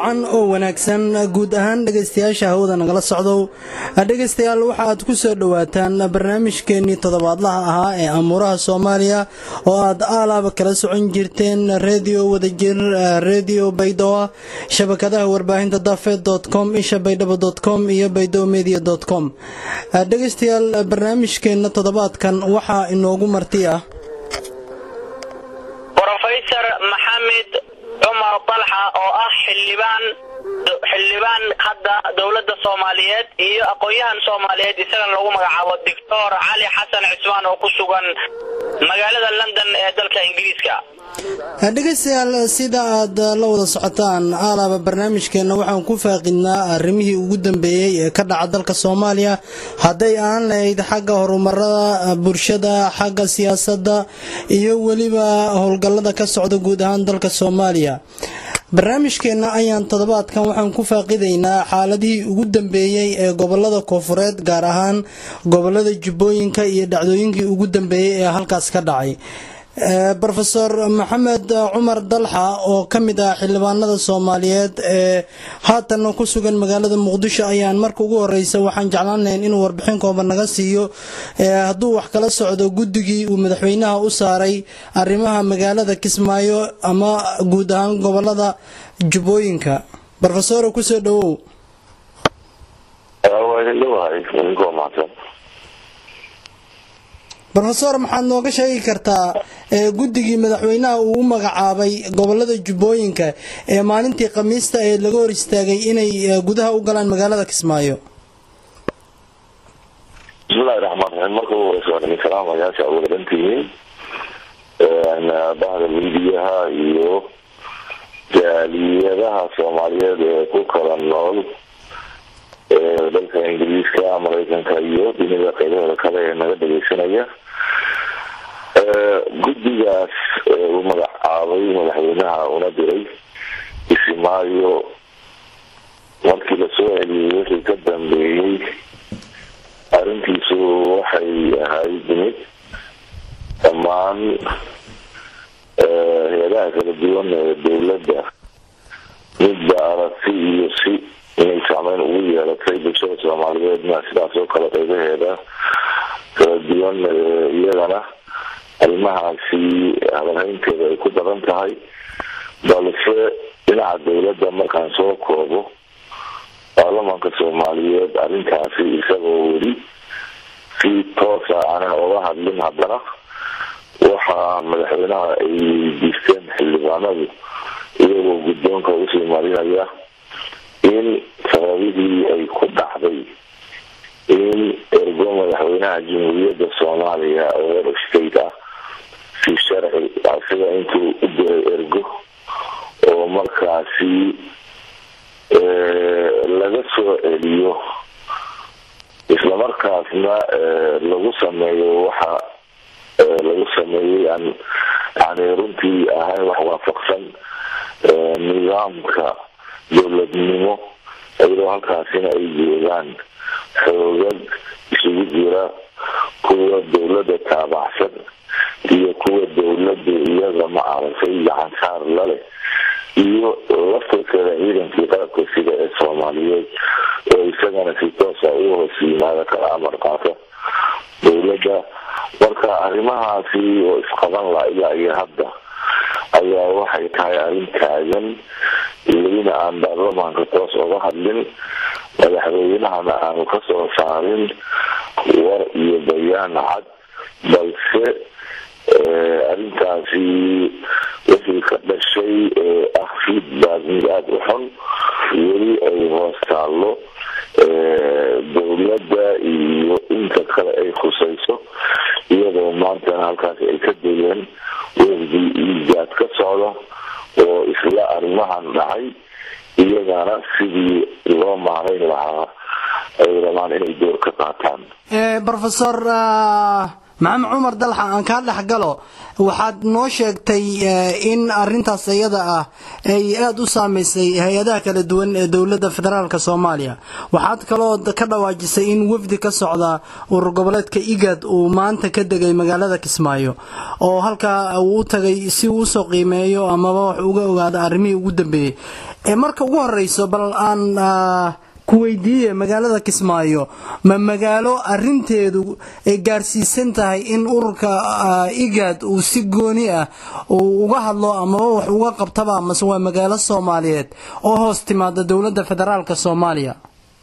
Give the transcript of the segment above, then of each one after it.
wacan oo wanaagsan guud ahaan dhegaystayaasha hawada nagala socdow dhegaystayaal waxa aad ku soo dhowaataan barnaamijkeenii toddobaadlaha ahaa ee amuuraha soomaaliya oo aad aalaaba kala socon jirteen redio wadajir redio baydoa shabakadaha warbaahinta dafed com isha baydhabo com iyo baydow media com dhegaystayaal barnaamijkeenna toddobaadkan waxaa inoogu marti ah rofesor maxamed cumar dalxa oo ah xildhibaan xildhibaan hadda dowladda soomaaliyeed iyo aqoon-yahan soomaaliyeed isagana lagu magacaabo doctor cali xasan cismaan oo ku sugan magaalada london ee dalka ingiriiska dhegaystayaal sida aad la wada socotaan aalaaba barnaamijkeenna waxaan ku faaqidnaa arrimihii ugu dambeeyey ee ka dhaca dalka soomaaliya hadday aan lahayd xagga horumarada bulshada xagga siyaasadda iyo weliba howlgallada ka socda guud ahaan dalka soomaaliya barnaamijkeenna ayaan toddobaadkan waxaan ku faaqidaynaa xaaladihii ugu dambeeyey ee gobolada koofureed gaar ahaan gobolada jubbooyinka iyo dhacdooyinkii ugu dambeeyey ee halkaas ka dhacay rofeor maxamed cumar dalxa oo ka mid ah xildhibaanada soomaaliyeed ee haatanna ku sugan magaalada muqdisho ayaan marka ugu horeysa waxaan jeclaan lahayn inuu warbixin kooban naga siiyo hadduu wax kala socdo guddigii uu madaxweynaha u saaray arrimaha magaalada kismaayo ama guud ahaan gobolada jubbooyinka rofesor kusoo dhawow rofesor maxaad nooga sheegi kartaa guddigii madaxweynaha uu u magacaabay gobolada jubbooyinka ee maalintii khamiista ee laga hor istaagay inay gudaha u galaan magaalada kismaayo bismillahi raxmaan raxiim marka ugu horeysa waan idin salaamayaasha uga dhantihiin bahda miidiyaha iyo jaaliyadaha soomaaliyeed ee ku kala nool dalka ingiriiska mareykanka iyo dunida qeybaheeda kale ee naga dhageysanaya guddigaas uu magacaabay madaxweynaha una diray isimaayo markii lasoo celiyey wixii ka dambeeyey arrintiisu waxay ahayd mid dhammaan hay-adaha kala duwan ee dowladda midba aragti iyo si inay saameyn ugu yeelatay bulshada soomaaliyeedna sidaas oo kale qeybaheeda kala duwan iyagana arrimahaasi hadalhaynteeda ay ku daran tahay balse dhinaca dowladda markaan soo koobo baarlamaanka soomaaliyeed arrintaasi isagoo weli si toosa aanan oga hadlin haddana waxaa madaxweynaha ay weydiisteen xildhibaanadu iyagoo guddoonka usii marinaya in sababihii ay ku dhacday in ergo madaxweynaha jamhuuriyadda soomaaliya oo heer state ah si sharci asiga intuu u diray ergo oo markaasi laga soo celiyo islamarkaasna lagu sameeyo waxa lagu sameeyey aan yani runtii ahayn wax waafaqsan nidaamka dowladnimo iyadoo halkaasina ay joogaan xoogag isugu jira kuwa dowladda taabacsan iyo kuwa dowladda iyaga ma aragtay gacansaar laleh iyo laftirkeeda ciidankii qalabka sida ee soomaaliyeed oo isagana si toosa u hoos yimaada kala amar qaata dowladda marka arrimahaasi oo isqaban la ilaa iyo hadda ayaa waxay tahay arrin taagan welina aan baarlamaanka toos oga hadlin madaxweynahana aanu kasoo saarin war iyo bayaan cad balse arrintaasi wixii ka dhashay ee ah feedback mid aada u xun weli ay hoos taallo dowladda iyo inta kale ay khusayso iyadoo maantana halkaasi ay ka degeen wafdi iijaad ka socda oo isla arrimahan dhacay iyagana sidii loo maarayn lahaa ay rabaan inay door ka qaataan rofesor maxamed cumar dalxa aan kaa dhex galo waxaad noo sheegtay in arintaas iyada ah ay aada u saameysay hay-adaha kala duwan ee dowladda federaalk soomaaliya waxaad kaloo ka dhawaajisay in wafdi ka socda urur goboleedka igad uu maanta ka degay magaalada kismaayo oo halkaa uu u tagay si uu usoo qiimeeyo amaba wax uga ogaado arrimihii ugu dambeeyey marka ugu horeyso bal aan ku weydiiye magaalada kismaayo ma magaalo arinteedu ay gaarsiisan tahay in ururka igaad uu si gooni ah uu uga hadlo amaba wax uga qabtaba mase waa magaalo soomaaliyeed oo hoos timaada dowladda federaalk soomaaliya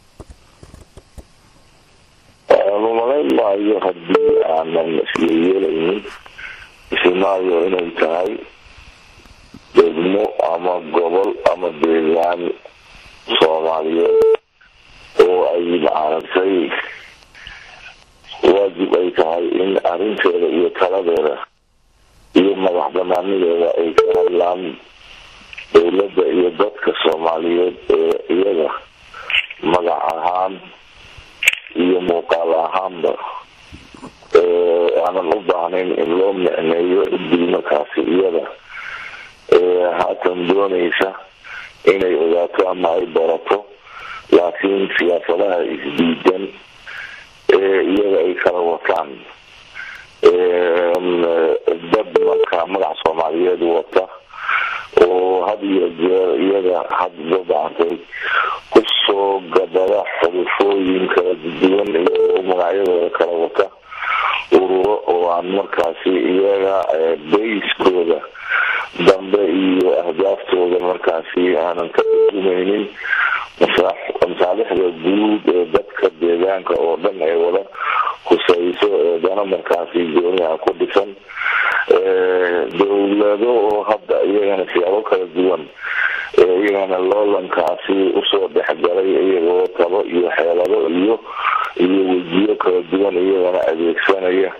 lumalayn maayo haddii aanan isyeyeelaynin ismaayo inay tahay degmo ama gobol ama deegaan soomaaliyeed oo ay macaaragtay waajib ay tahay in arrinteeda iyo taladeeda iyo madax banaanideeda ay ka hadlaan dowladda iyo dadka soomaaliyeed ee iyaga magac ahaan iyo muuqaal ahaanba aanan u baahnayn in loo micneeyo ciddii markaasi iyada haatan doonaysa inay ogaato ama ay barato laakiin siyaasadaha isdiidan ee iyaga ay kala wataan dad markaa magac soomaaliyeed wata oo had iyo jeer iyaga hadba bacantay kusoo gabada xulufooyin kala duwan iyagoo magacyadooda kala wata ururo oo aan markaasi iyaga bayskooda dambe iyo ahdaaftooda markaasi aanan ka turjumaynin masaalixda guud ee dadka deegaanka oo dhan ee wada huseyso ee dana markaasi gooniha ku dhisan dowlado oo hadda iyagana siyaabo kala duwan ee iyagana loolankaasi usoo dhexgalay iyagoo tabo iyo xeelado iyo iyo wejiyo kala duwan iyagana adeegsanaya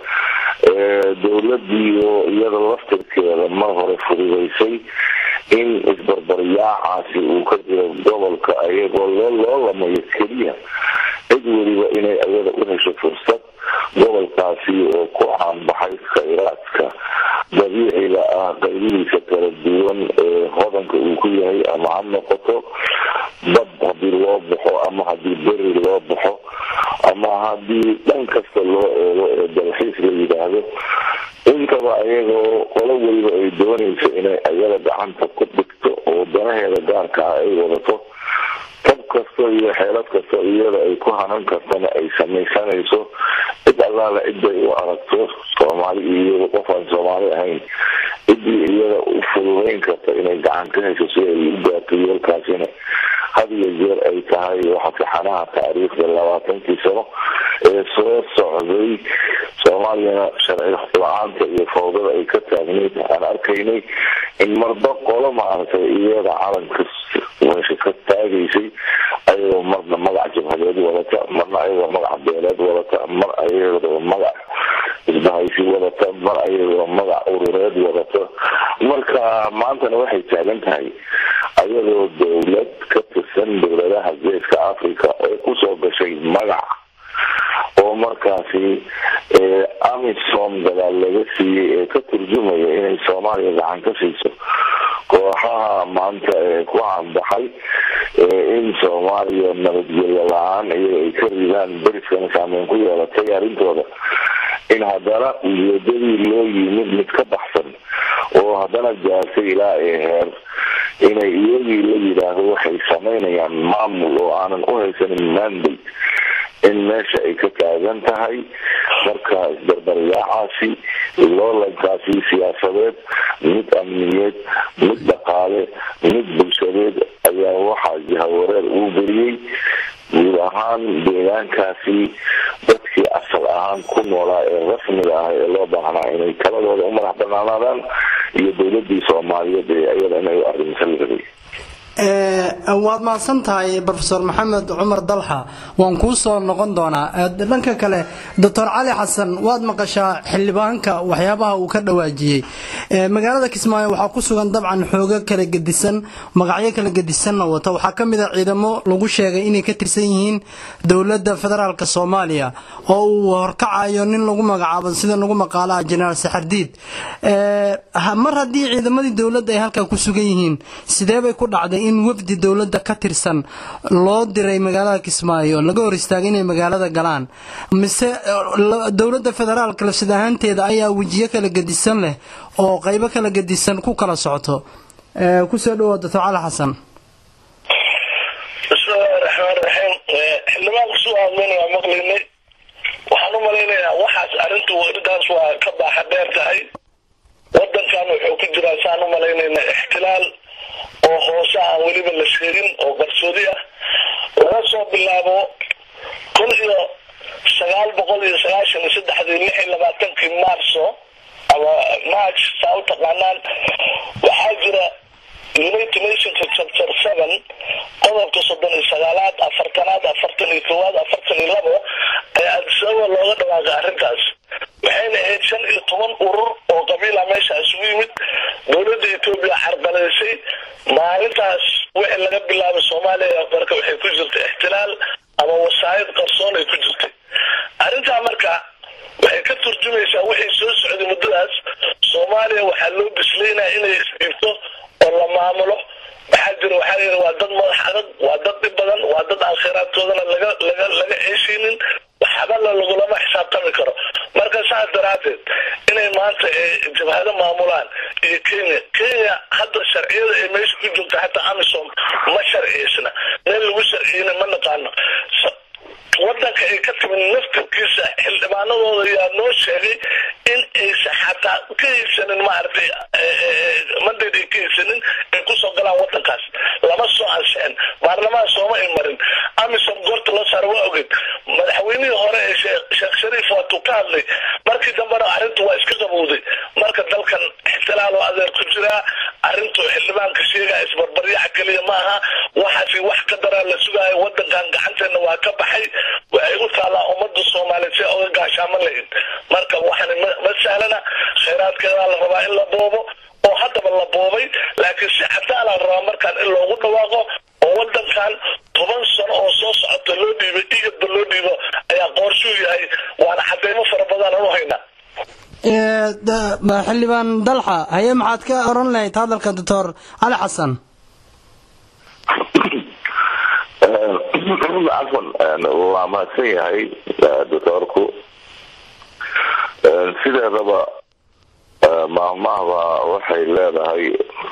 dowladii oo iyada laftirkeeda mar hore fududaysay in isbarbaryaacaasi uu ka jiro gobolka ayagoo loo loolamayo keliya cid weliba inay ayada u hesho fursad gobolkaasi oo ku caanbaxay khayraadka dabiiciga ah qaybihiisa kala duwan ee hodanka uu ku yahay ama ha noqoto bad hadii loo baxo ama hadii beri loo baxo ama hadii dhan kasta loo eego ee dalxiis la yidhaahdo intaba ayagoo qolo weliba ay doonayso inay ayada gacanta ku dhigto oo danaheeda gaarka ah ay wadato tab kasta iyo xeelad kasta iyada ay ku hanan kartana ay samaysanayso cid allaala ciday u aragto soomaali iyo qof aan soomaali ahayn ciddii iyada u fududayn karta inay gacan ka hesho si ay u gaarto yeelkaasina had iyo jeer ay tahay waxa fixanaha taariikhda labaatankii sano ee soo socday soomaaliyana sharci la-aanta iyo fawdada ay ka taagnayd aan arkaynay in marba qolo maaragtay iyada calanka meesha ka taagaysay ayagoo marna magac jabhadeed wadata marna ayagoo magac beeleed wadata mar ayagoo magac isbahaysi wadata mar ayagoo magac urureed wadata marka maantana waxay taagan tahay ayadoo dowlad ka tirsan dowladaha geeska africa ee kusoo gashay magac oo markaasi amisom gadaal laga siiyey ee ka turjumaya inay soomaaliya gacan ka siiso kooxaha maanta ee ku caanbaxay in soomaaliya nabadgelyo la-aan iyaga ay ka ridaan beriskana saameyn ku yeelatay arrintooda in haddana ujeedadii loo yimid mid ka baxsan oo haddana gaartay ilaa ee heer inay iyagii la yidhaahdo waxay samaynayaan maamul oo aanan u haysanin mandate in meesha ay ka taagan tahay marka isbarbaryaacaasi loolankaasi siyaasadeed mid amniyeed mid dhaqaale mid bulshadeed ayaa waxaa jahawareer uu geliyey guud ahaan deegaankaasi dadkii asal ahaan ku noolaa ee rasmiga ah ee loo baahnaa inay taladooda u madax banaanaadaan iyo dowladii soomaaliyeed ee iyada inay arrinsan rabay waad mahadsan tahay rofeor maxamed cumar dalxa waan kuu soo noqon doonaa dhanka kale doctor cali xasan waad maqashaa xildhibaanka waxyaabaha uu ka dhawaajiyey magaalada kismaayo waxaa ku sugan dabcan xoogo kala gedisan magacyo kala gedisanna wata waxaa ka mid a ciidamo lagu sheegay inay ka tirsan yihiin dowladda federaalk soomaaliya oo uu horkacayo nin lagu magacaabo sida lagu maqaalaha jenaraal saxardiid mar haddii ciidamadii dowladda ay halkaa ku sugan yihiin sideebay ku dhacday in wafdi dowladda ka tirsan loo diray magaalada kismaayo laga hor istaagay inay magaalada galaan mise dowladda federaalka lafsad ahaanteeda ayaa wejiyo kala gedisan leh oo qaybo kala gedisan ku kala socto kusoo dhawoa doctor cali xasan raxmaan raxiim xildhibaanku suu aadmayna waa maqlaynay waxaan u malaynayaa waxaas arrintu arrintaas waa ka baaxa dheer tahay wadankan wuxuu ku jiraa saan u malaynayna ixtilaal oo hoose aan weliba la sheegin oo qarsoodi ah laga soo bilaabo kun iyo sagaal boqol iyo sagaashan iyo saddexdii lix iyo labaatankii maarso ama march saa u taqaanaan waxaa jira united nationka chapter seven qodobka soddon iyo sagaalaad afartanaad afartan iyo kowaad afartan iyo labo ayaa adisababa looga dhawaaqay arrintaas waxayna ahayd shan iyo toban urur oo qabiila meesha isugu yimid dowladda etoobiya carqalaysay maalintaas wixii laga bilaabay soomaaliya marka waxay ku jirtay ixtilaal ama wasaayid qarsoon ay ku jirtay arrintaa marka waxay ka turjumaysaa wixii soo socday muddadaas soomaaliya waxaa loo bislaynaya inay isdhiibto oo la maamulo waxaa jira waxaa yidhi waa dad madax adag waa dad dhib badan waa dad aan kheyraadkoodana laga laga laga ceeshaynin waxbala lagulama xisaabtami karo marka saas daraaddeed inay maanta jabhado maamulaan iyo kenya kenya hadda sharciyada ay meesha ku joogta xataa amisom ma sharciyeysna meel lagu sharciyeyna ma naqaano wadanka ay ka timid naftarkiisa xildhibaanadooda ayaa noo sheegay in aysa xataa ka haysanin maaragtay mandate ay ka haysanin ay kusoo galaan wadankaas lama soo ansixin baarlamaan sooma ay marin amisom goorta loo saara waa ogeed madaxweynihii hore ee sheekh shariif waatuu ka hadlay markii dambena arrintu waa iska qabowday marka dalkan ixtilaal oo adeer ku jiraa arrintu xildhibaanka sheegaya isbarbaryaca keliya ma aha waxaasi wax ka daraa la sugaayo wadankan gacanteena waa ka baxay waxay u taallaa ummadda soomaaliyeed si oga gaashaamo lahayd marka waxaan ma sahlana khayraadkeedaa la rabaa in la boobo oo haddaba la boobay laakiin si cadaala la rabaa markaan in loogu dhawaaqo oo wadankan toban sano oo soo socota loo dhiibay iyadba loo dhiibo ayaa qoorshuu yahay waana cadeymo fara badan aan u haynaa xildhibaan dalxa haye maxaad ka oran lahayd hadalka doctor cali xasan cafan waa mahadsan yahay doctoorku sideedaba maahmaahba waxay leedahay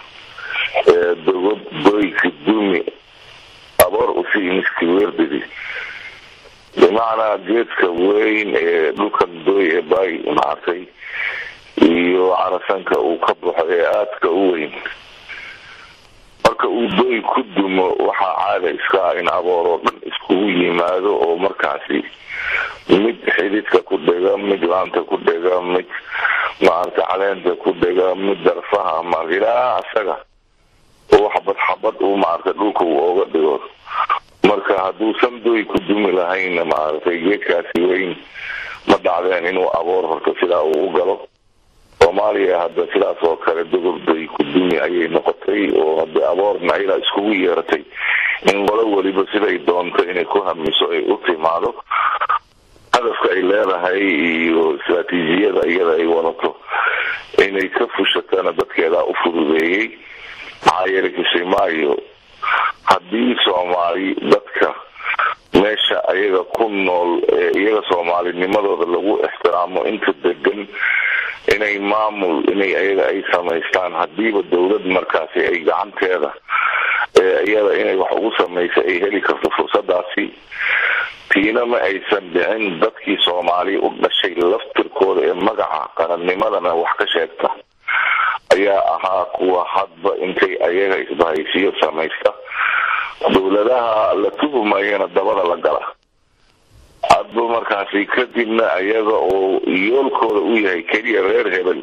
dogod goyka dumi aboor usii miski weerdidi bimacnaa geedka weyn ee dhulkan doy ee baay maartay iyo carasanka uu ka baxo ee aadka u weyn marka uu doy ku dumo waxaa caada iska ah in aboor oo dhan iskugu yimaado oo markaasi mid xididka ku dhega mid laanta ku dhega mid maarata caleenta ku dhega mid darfaha ma ilaa asaga oo xabad xabad uu maarata dhulka uu ooga dhigo marka hadduusan doy ku dumi lahayn maaragtay geedkaasi weyn ma dhacdeen inuu aboor horta sidaa uu u galo soomaaliya hadda sidaas oo kale dogordoy ku dumi ayay noqotay oo hade aboorna ayada iskugu yeeratay in qolo weliba siday doonto inay ku hamiso ay u timaado hadafka ay leedahay iyo istraatiijiyada iyada ay wadato inay ka fushatana dadkeedaa u fududeeyey maxaa yeelay kisimaayo haddii soomaali dadka meesha ayaga ku nool ee iyaga soomaalinimadooda lagu ixtiraamo inta degan inay maamul inay ayaga ay samaystaan hadiiba dowlad markaasi ay gacanteeda ee iyada inay wax ugu samaysa ay heli karto fursadaasi tiina ma aysan dhicin dadkii soomaali u dhashay laftirkooda ee magaca qarannimadana wax ka sheegta ayaa ahaa kuwa hadba intay ayaga isbahaysiyo samaysta dowladaha la tuhumayana dabada la gala hadba markaasi kadibna ayaga oo yoolkooda u yahay keliya reer hebel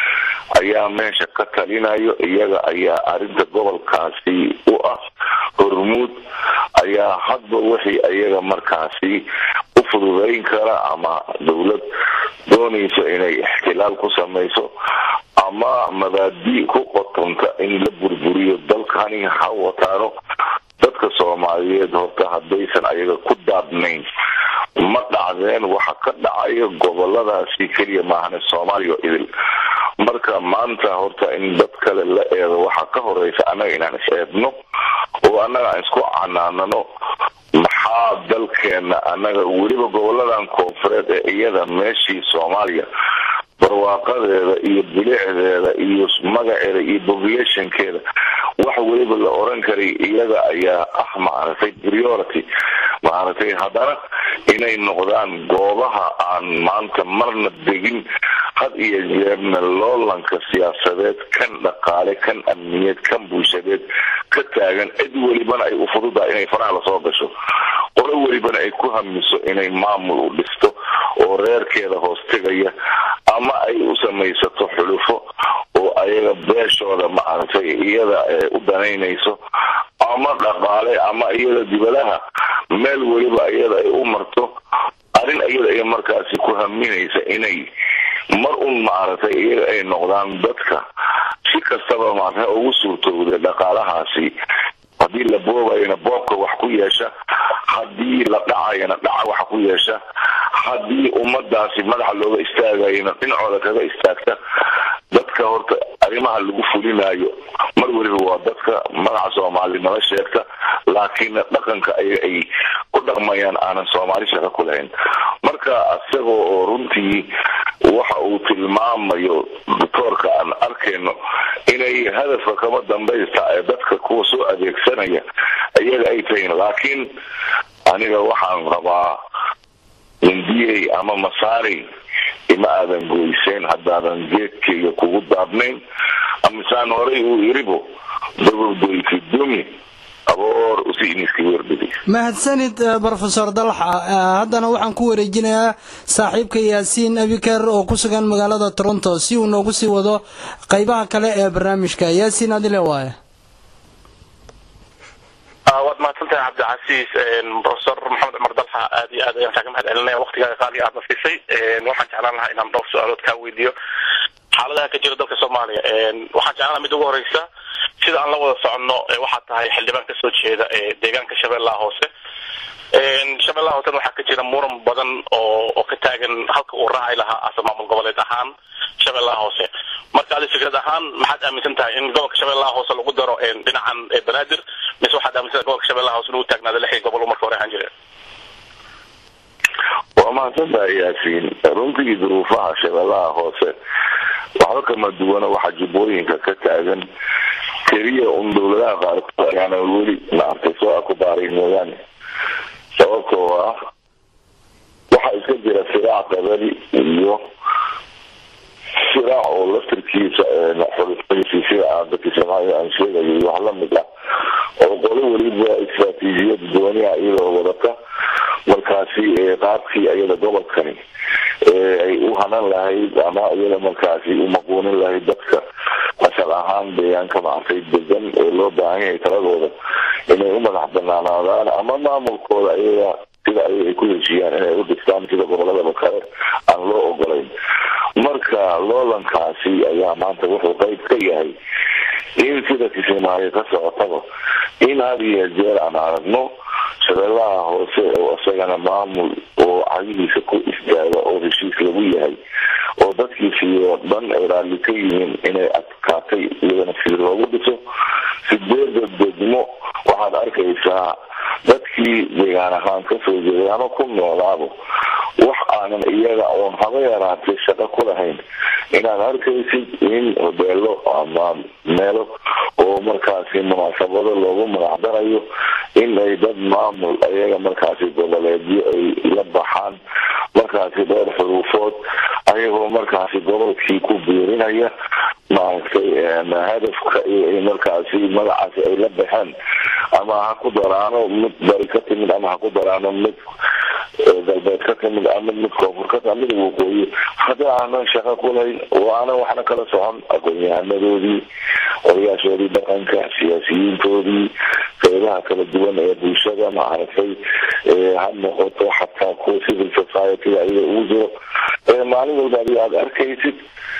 ayaa meesha ka talinayo iyaga ayaa arrinta gobolkaasi u ah hormuud ayaa hadba wixii ayaga markaasi u fududayn kara ama dowlad doonayso inay ixtilaal ku samayso ama mabaadi ku qotonta in la burburiyo dalkani ha wataano dadka soomaaliyeed horta haddaysan ayaga ku daadnayn ma dhacdeen waxa ka dhacayo goboladaasi keliya maahane soomaaliya oo idil marka maanta horta in dad kale la eedo waxaa ka horeysa annaga inaan is eedno oo annaga aan isku canaanano maxaa dalkeena annaga weliba goboladan koonfureed ee iyada meeshii soomaaliya barwaaqadeeda iyo bilicdeeda iyo magaceeda iyo populationkeeda wax weliba la oran karay iyaga ayaa ah maaragtay priority maaragtay haddana inay noqdaan goobaha aan maanta marna degin had iyo jeerna loolanka siyaasadeed kan dhaqaale kan amniyeed kan bulshadeed ka taagan cid welibana ay u fududahay inay faraha lasoo gasho qolo welibana ay ku hamiso inay maamul u dhisto oo reerkeeda hoos tegaya ama ay u samaysato xulufo oo ayaga beeshooda maaragtay iyada u danaynayso ama dhaqaale ama iyada dibadaha meel weliba iyada ay u marto arrin iyada ay markaasi ku haminaysa inay mar un maaragtay iyaga ay noqdaan dadka si kastaba maarata ugu suurtowda dhaqaalahaasi haddii la boobayana boobka wax ku yeesha haddii la dhacayana dhaca wax ku yeesha haddii ummadaasi madaxa looga istaagayana dhinacooda kaga istaagta dadka horta arrimaha lagu fulinayo mar weliba waa dadka magaca soomaali nala sheegta laakiinna dhaqanka ayaga ay ku dhaqmayaan aanan soomaali shaqo ku lahayn marka isaga oo runtii waxa uu tilmaamayo doctoorka aan arkayno inay hadafka kama dambaysta ee dadka kuwa soo adeegsanaya iyaga ay tahiin laakiin aniga waxaan rabaa indiyey ama masaari ima aadan goyseen haddaadan geedkayga kugu daabnayn amisaan horay uu iribo dababdoyki dumi aboor usiiniski werdhidi mahadsanid brofesor dalxa haddana waxaan ku wareejinayaa saaxiibka yaasiin abikar oo ku sugan magaalada toronto si uu noogu sii wado qaybaha kale ee barnaamijka yaasiin adile waaye waad mahadsantahay cabdicasiis profesor maxamed cumar dalxa aad iyo aad ayaan kaaga mahad celinaya waktigaaga qaaliga aadna siisay waxaan jeclaan lahaa inaan dhowr su-aalood kaa weydiiyo xaaladaha ka jira dalka soomaaliya waxaan jeclaan lahaa mid ugu horeysa sida aan la wada soconno waxaa tahay xildhibaan kasoo jeeda deegaanka shabeellaha hoose shabeellaha hoosena waxaa ka jira muran badan oo oo ka taagan halka uu raaci lahaa ase maamul goboleed ahaan shabeellaha hoose marka adi fikrad ahaan maxaad aaminsan tahay in gobolka shabeellaha hoose lagu daro dhinacan banaadir mise waxaad aaminsan tahay gobolka shabeellaha hoose lagu taagnaada lixdii gobol marka hore ahaan jire waa mahadsantahay yaasiin runtii duruufaha shabeellaha hoose waxba kama duwana waxa jubbooyinka ka taagan keliya un dowladaha qaarkood ayaana weli maartay soo akubaaray mooyaane sababtoo ah waxaa iska jira siraac qabali iyo siraac oo laftirkiisa xulufadiisi sida aan dadki soomaaliya aan sheegayo iyo wax lamid ah oo qolo weliba istraatiijiyad dooniha iyadoo wadata markaasi qaabkii iyada gobolkani ay u hanan lahayd ama iyada markaasi u maquunin lahayd dadka asal ahaan deegaanka maartay degan ee loo baahan yahay taladooda inay u madax banaanaadaan ama maamulkooda iyaga sida ay ku heshiiyaan inay u dhistaan sida goboladaba kale aan loo ogolayn marka loolankaasi ayaa maanta wuxuu qayb ka yahay in sida kismaayo ka socotaba in had iyo jeer aan aragno shabeellaha hoose oo isagana maamul oo cagihiisa ku istaaga oo heshiis lagu yahay oo dadkiisii oo dhan ay raalli ka yihiin inay adkaatay iyadana sida loogu dhiso sideeda degmo waxaad arkaysaa dadkii deegaan ahaan kasoo jeeday ama ku noolaabo wax aanan iyaga oon haba yaraatay shaqo ku lahayn inaad arkaysid in hobeelo ama meelo oo markaasi munaasabado loogu magacdarayo in ay dad maamul iyaga markaasi goboleedyo ay la baxaan markaasi dhowr xuruufood ayagoo markaasi gobolkii ku biirinaya maaragtay hadafka iyo markaasi magacaasi ay la baxeen ama ha ku daraano mid bari ka timid ama ha ku daraano mid galbeed ka timid ama mid koonfur ka timid mid waqooyi haddii aanan shaqo ku lahayn oo aanan waxna kala socon aqoon-yahanadoodii odayaashoodii dhaqanka siyaasiyiintoodii qeybaha kala duwan ee bulshada maaragtay ha noqoto xataa kuwa civil society-ga iyaga ugu jiro maalin walba adi aada arkaysid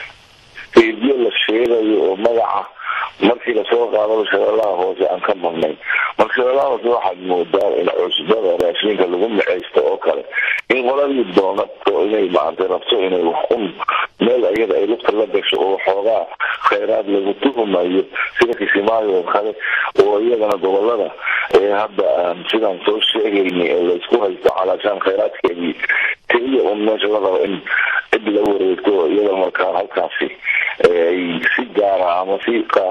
stadiyo la sheegayo oo magaca markii lasoo qaadaba shabeellaha hoose aan ka marnayn marka shabeellaha hoose waxaad moodaa in cusbada raashinka lagu miceysto oo kale in qoladii doonato inay maaragtay rabto inay wax un meel iyada ay lugta la gasho oo xoogaa khayraad lagu tuhumayo sida kisimaayo oo kale oo iyagana gobolada ee hadda aan sidaan soo sheegayni ee laysku haysto calaashaan khayraadkeedii keliya un meesha la rabo in cid la wareegto iyada markaa halkaasi ay si gaara ama si qaab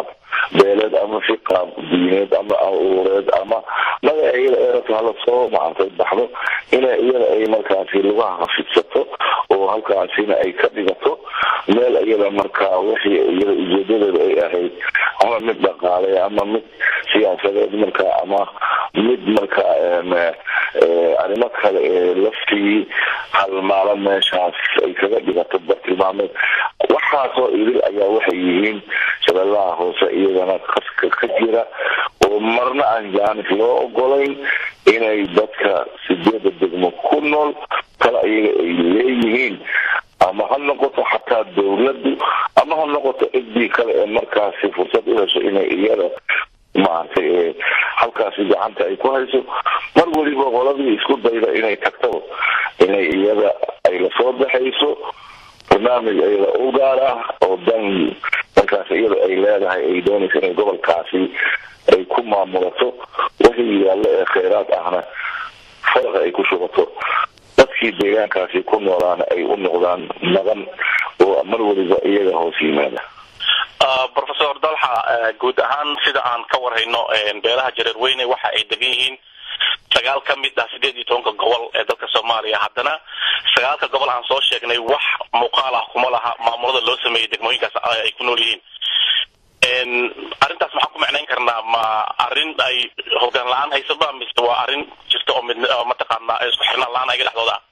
beeleed ama si qaab diineed ama ureed ama magaca iyada eerata hala soo maartay baxdo inay iyada ay markaasi lugaha hafidsato oo halkaasina ay ka dhigato meel iyada markaa wixii iyada ujeedadeeda ay ahayd ama mid dhaqaale ama mid siyaasadeed markaa ama mid markaa arrimo kale ee laftii halmaalo meeshaas ay kaga dhigato bartilmaameed waxaasoo idil ayaa waxay yihiin shabeellaha hoose iyagana kaska ka jira oo marna aan jaanis loo ogolayn inay dadka sideeda degmo ku nool kale iyaga ay leeyihiin ama ha noqoto xataa dawladdu ama ha noqoto cidii kale ee markaasi fursad u hesho inay iyada maaragtay halkaasi gacanta ay ku hayso mar weliba qoladii isku dayda inay tagtaba inay iyada ay lasoo baxayso barnaamij iyada u gaar ah oo dan markaas iyada ay leedahay ay doonaysa inay gobolkaasi ay ku maamulato wixii yaallo ee kheyraad ahna faraqa ay ku shubato dadkii deegaankaasi ku noolaana ay u noqdaan nadan oo mar weliba iyaga hoos yimaada professor dalxa guud ahaan sida aan ka warhayno beelaha jareer weyne waxa ay degan yihiin sagaal ka mid ah sideed iyo tobanka gobol ee dalka soomaaliya haddana sagaalka gobol aan soo sheegnay wax muuqaal ah kuma laha maamulada loo sameeyey degmooyinkaas ay ku nool yihiin arrintaas maxaan ku macnayn karnaa ma arrin ay hogaan la-aan haysaba mise waa arrin jirta oo mid mataqaana isku xirnaan la-aan ayaga dhexdooda ah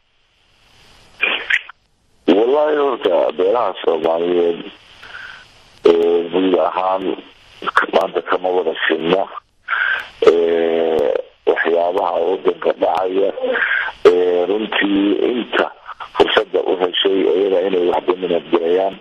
wallahi horta beelaha soomaaliyeed guud ahaan maanta kama wada sinna waxyaabaha wadanka dhacaya runtii inta fursada u heshay iyada inay wax dominad galayaan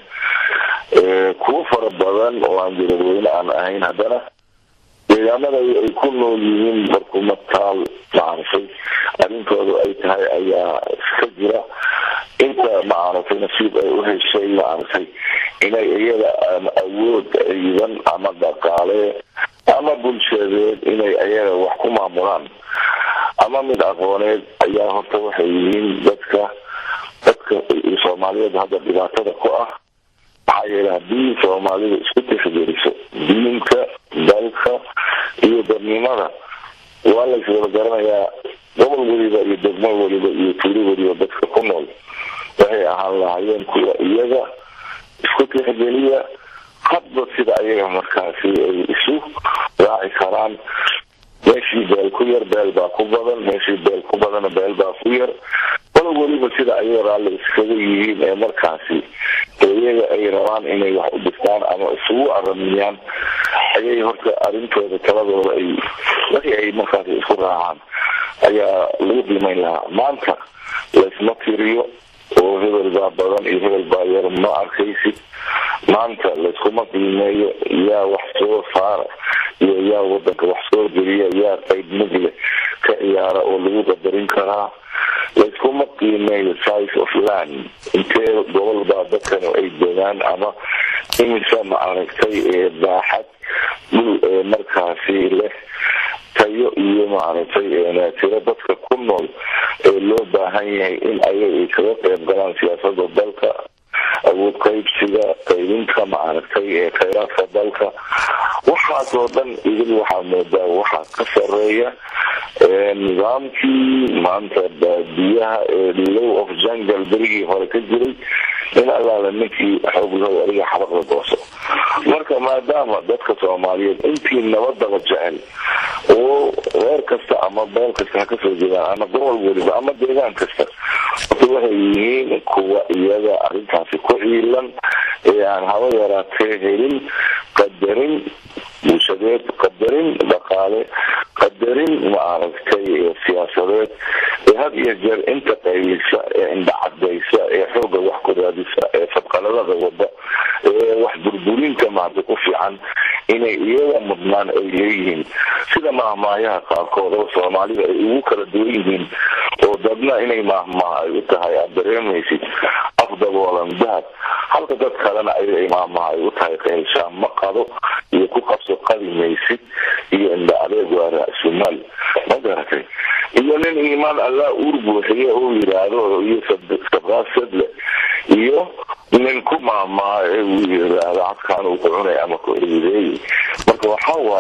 kuwo fara badan oo aan jaradweyne aan ahayn haddana deegaanada ay ku nool yihiin barkumataal maaragtay arrintooda ay tahay ayaa iska jira inta maaragtay nasiib ay u heshay maaragtay inay iyada awood ciidan ama dhaqaale ama bulshadeed inay ayaga wax ku maamulaan ama mid aqooneed ayaa horta waxay yihiin dadka dadka soomaaliyeed hadda dhibaatada ku ah maxaa yeele haddii soomaalida isku tixgeliso diinka dalka iyo dadnimada waa la iswada garanayaa gobol weliba iyo degmo weliba iyo tuulo weliba dadka ku nool waxay ahaan lahaayeen kuwa iyaga isku tixgeliya hadba sida ayaga markaasi ay isu raaci karaan meeshii beel ku yar beel baa ku badan meeshii beel ku badana beel baa ku yar walo weliba sida ayaga raalli iskaga yihiin ee markaasi iyaga ay rabaan inay wax u dhistaan ama isugu aramiyaan ayay horta arrintooda taladooda ay wixii ay markaasi isku raacaan ayaa lagu qiimeyn lahaa maanta laysma tiriyo oo hebel baa badan iyo hebel baa yar ma arkaysid maanta layskuma qiimeeyo yaa wax soo saara iyo yaa wadanka wax soo geliya yaa qayb mugle ka ciyaara oo lagu qadarin karaa layskuma qiimeeyo size of land intee gobol baa dadkan ay degaan ama imisa ma aragtay ee baaxad dhul ee markaasi leh tayo iyo maaragtay tiro dadka ku nool ee loo baahan yahay in ayaga ay kaga qayb galaan siyaasada dalka awood qaybsiga qaybinta maaragtay ee khayraadka dalka waxaasoo dhan idil waxaa moodaa waxaa ka sareeya nidaamkii maanta baadiyaha ee low of jungle berigii hore ka jiray in allaala ninkii xooglahow adiga xabaqda gooso marka maadaama dadka soomaaliyeed intii nabadaba jecel oo reer kasta ama beel kasta ha kasoo jeedaan ama gobol weliba ama deegaan kasta horta waxay yihiin kuwa iyaga arrintaasi ku ciilan ee aan haba yaraatee helin qadarin bulshadeed qadarin dhaqaale qadarin maaragtay siyaasadeed ee had iyo jeer inta qaylisa ee indhacadaysa ee xooga wax ku raadisa ee fadqaladada wada ee wax burburinta maarta ku fiican inay iyaga mudnaan ay leeyihiin sida mahmaayaha qaarkood oo soomaalida ay ugu kala duwan yihiin oo dadna inay mahmaah ay u tahay aad dareemaysid afdaboolan dahab halka dad kalena ay mahmaah ay u tahay qaylshaan ma qado iyo ku qabso qadi maysid iyo indha adeeg waa ra-sumaal ma garatay iyo nin iimaan allah uur buuxiye uu yidhaahdo iyo sabqaasadle iyo nin ku maamaayo uu yiraahdo cadkaan uu ku cunay ama ku eedeeyey ma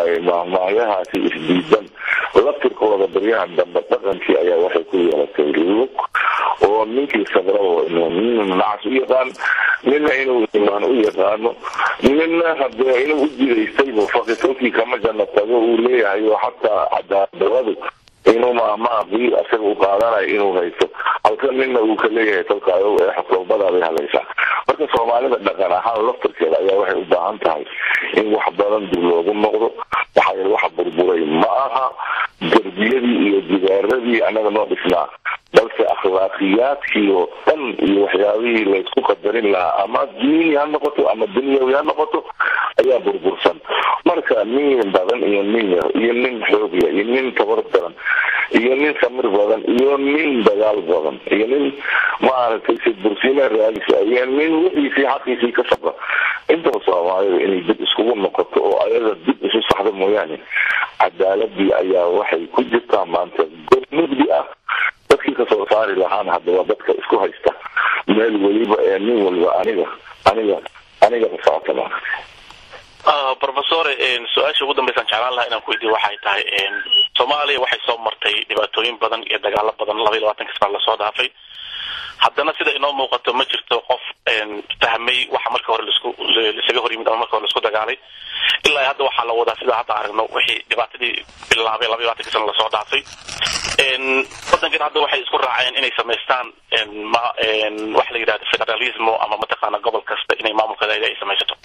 waaye mahmaahyahaasi isdiidan laftirkooda baryahan dambe dhaqankii ayaa waxay ku yeelatay lug oo ninkii sabrabo inuu nin nacas u yaqaan nina inuu imaan u yaqaano nina hadee inuu u jidaystaybu fakitolkii kama janna tago uu leeyahay oo xataa cadaaladabadu inuu mahmaaqii isaga u qaadanayo inuu haysto halka nina uu ka leeyahay tolkaayo ee xutobadaabay hadlaysaa marka soomaalida dhaqan ahaan laftirkeeda ayaa waxay u baahan tahay in wax badan dib loogu noqdo waxaa yeel waxa burburay ma aha derbiyadii iyo jibaaradii annaga noo dhisnaa balse akhlaaqiyaadkii oo dhan iyo waxyaabihii laysku qadarin lahaa ama diini ha noqoto ama dunyawi ha noqoto ayaa burbursan marka nin badan iyo nin yar iyo nin xoogya iyo nin tabar badan iyo nin samir badan iyo nin dagaal badan iyo nin maaragtay sidbursiina raadisa iyo nin wixiisii xaqiisii ka sabra intaba soomaalida inay dib iskugu noqoto oo ayaga dib isu saxda mooyaane cadaaladii ayaa waxay ku jirtaa maanta gol mugdi ah dadkii kasoo saari lahaan haddaba dadka isku haysta meel weliba ee nin walba aniga aniga aniga ka socota maaragtay professor su-aasha ugu dambeysaan jeclaan lahaa inaan ku weydiyo waxay tahay soomaaliya waxay soo martay dhibaatooyin badan iyo dagaalo badan laba iyo labaatanka sana lasoo dhaafay haddana sida inoo muuqato ma jirto qof fahmay waxa marka hore lasku laisaga hor yimid ama marka hore laisku dagaalay ilaa hadda waxaa la wadaa sida hadda aragno wixii dhibaatadii bilaabay laba iyo labaatanka sana lasoo dhaafay wadankan hadda waxay isku raaceen inay samaystaan ma waxa la yidhahda federalismo ama mataqaana gobol kasta inay maamulkeeda ay samaysato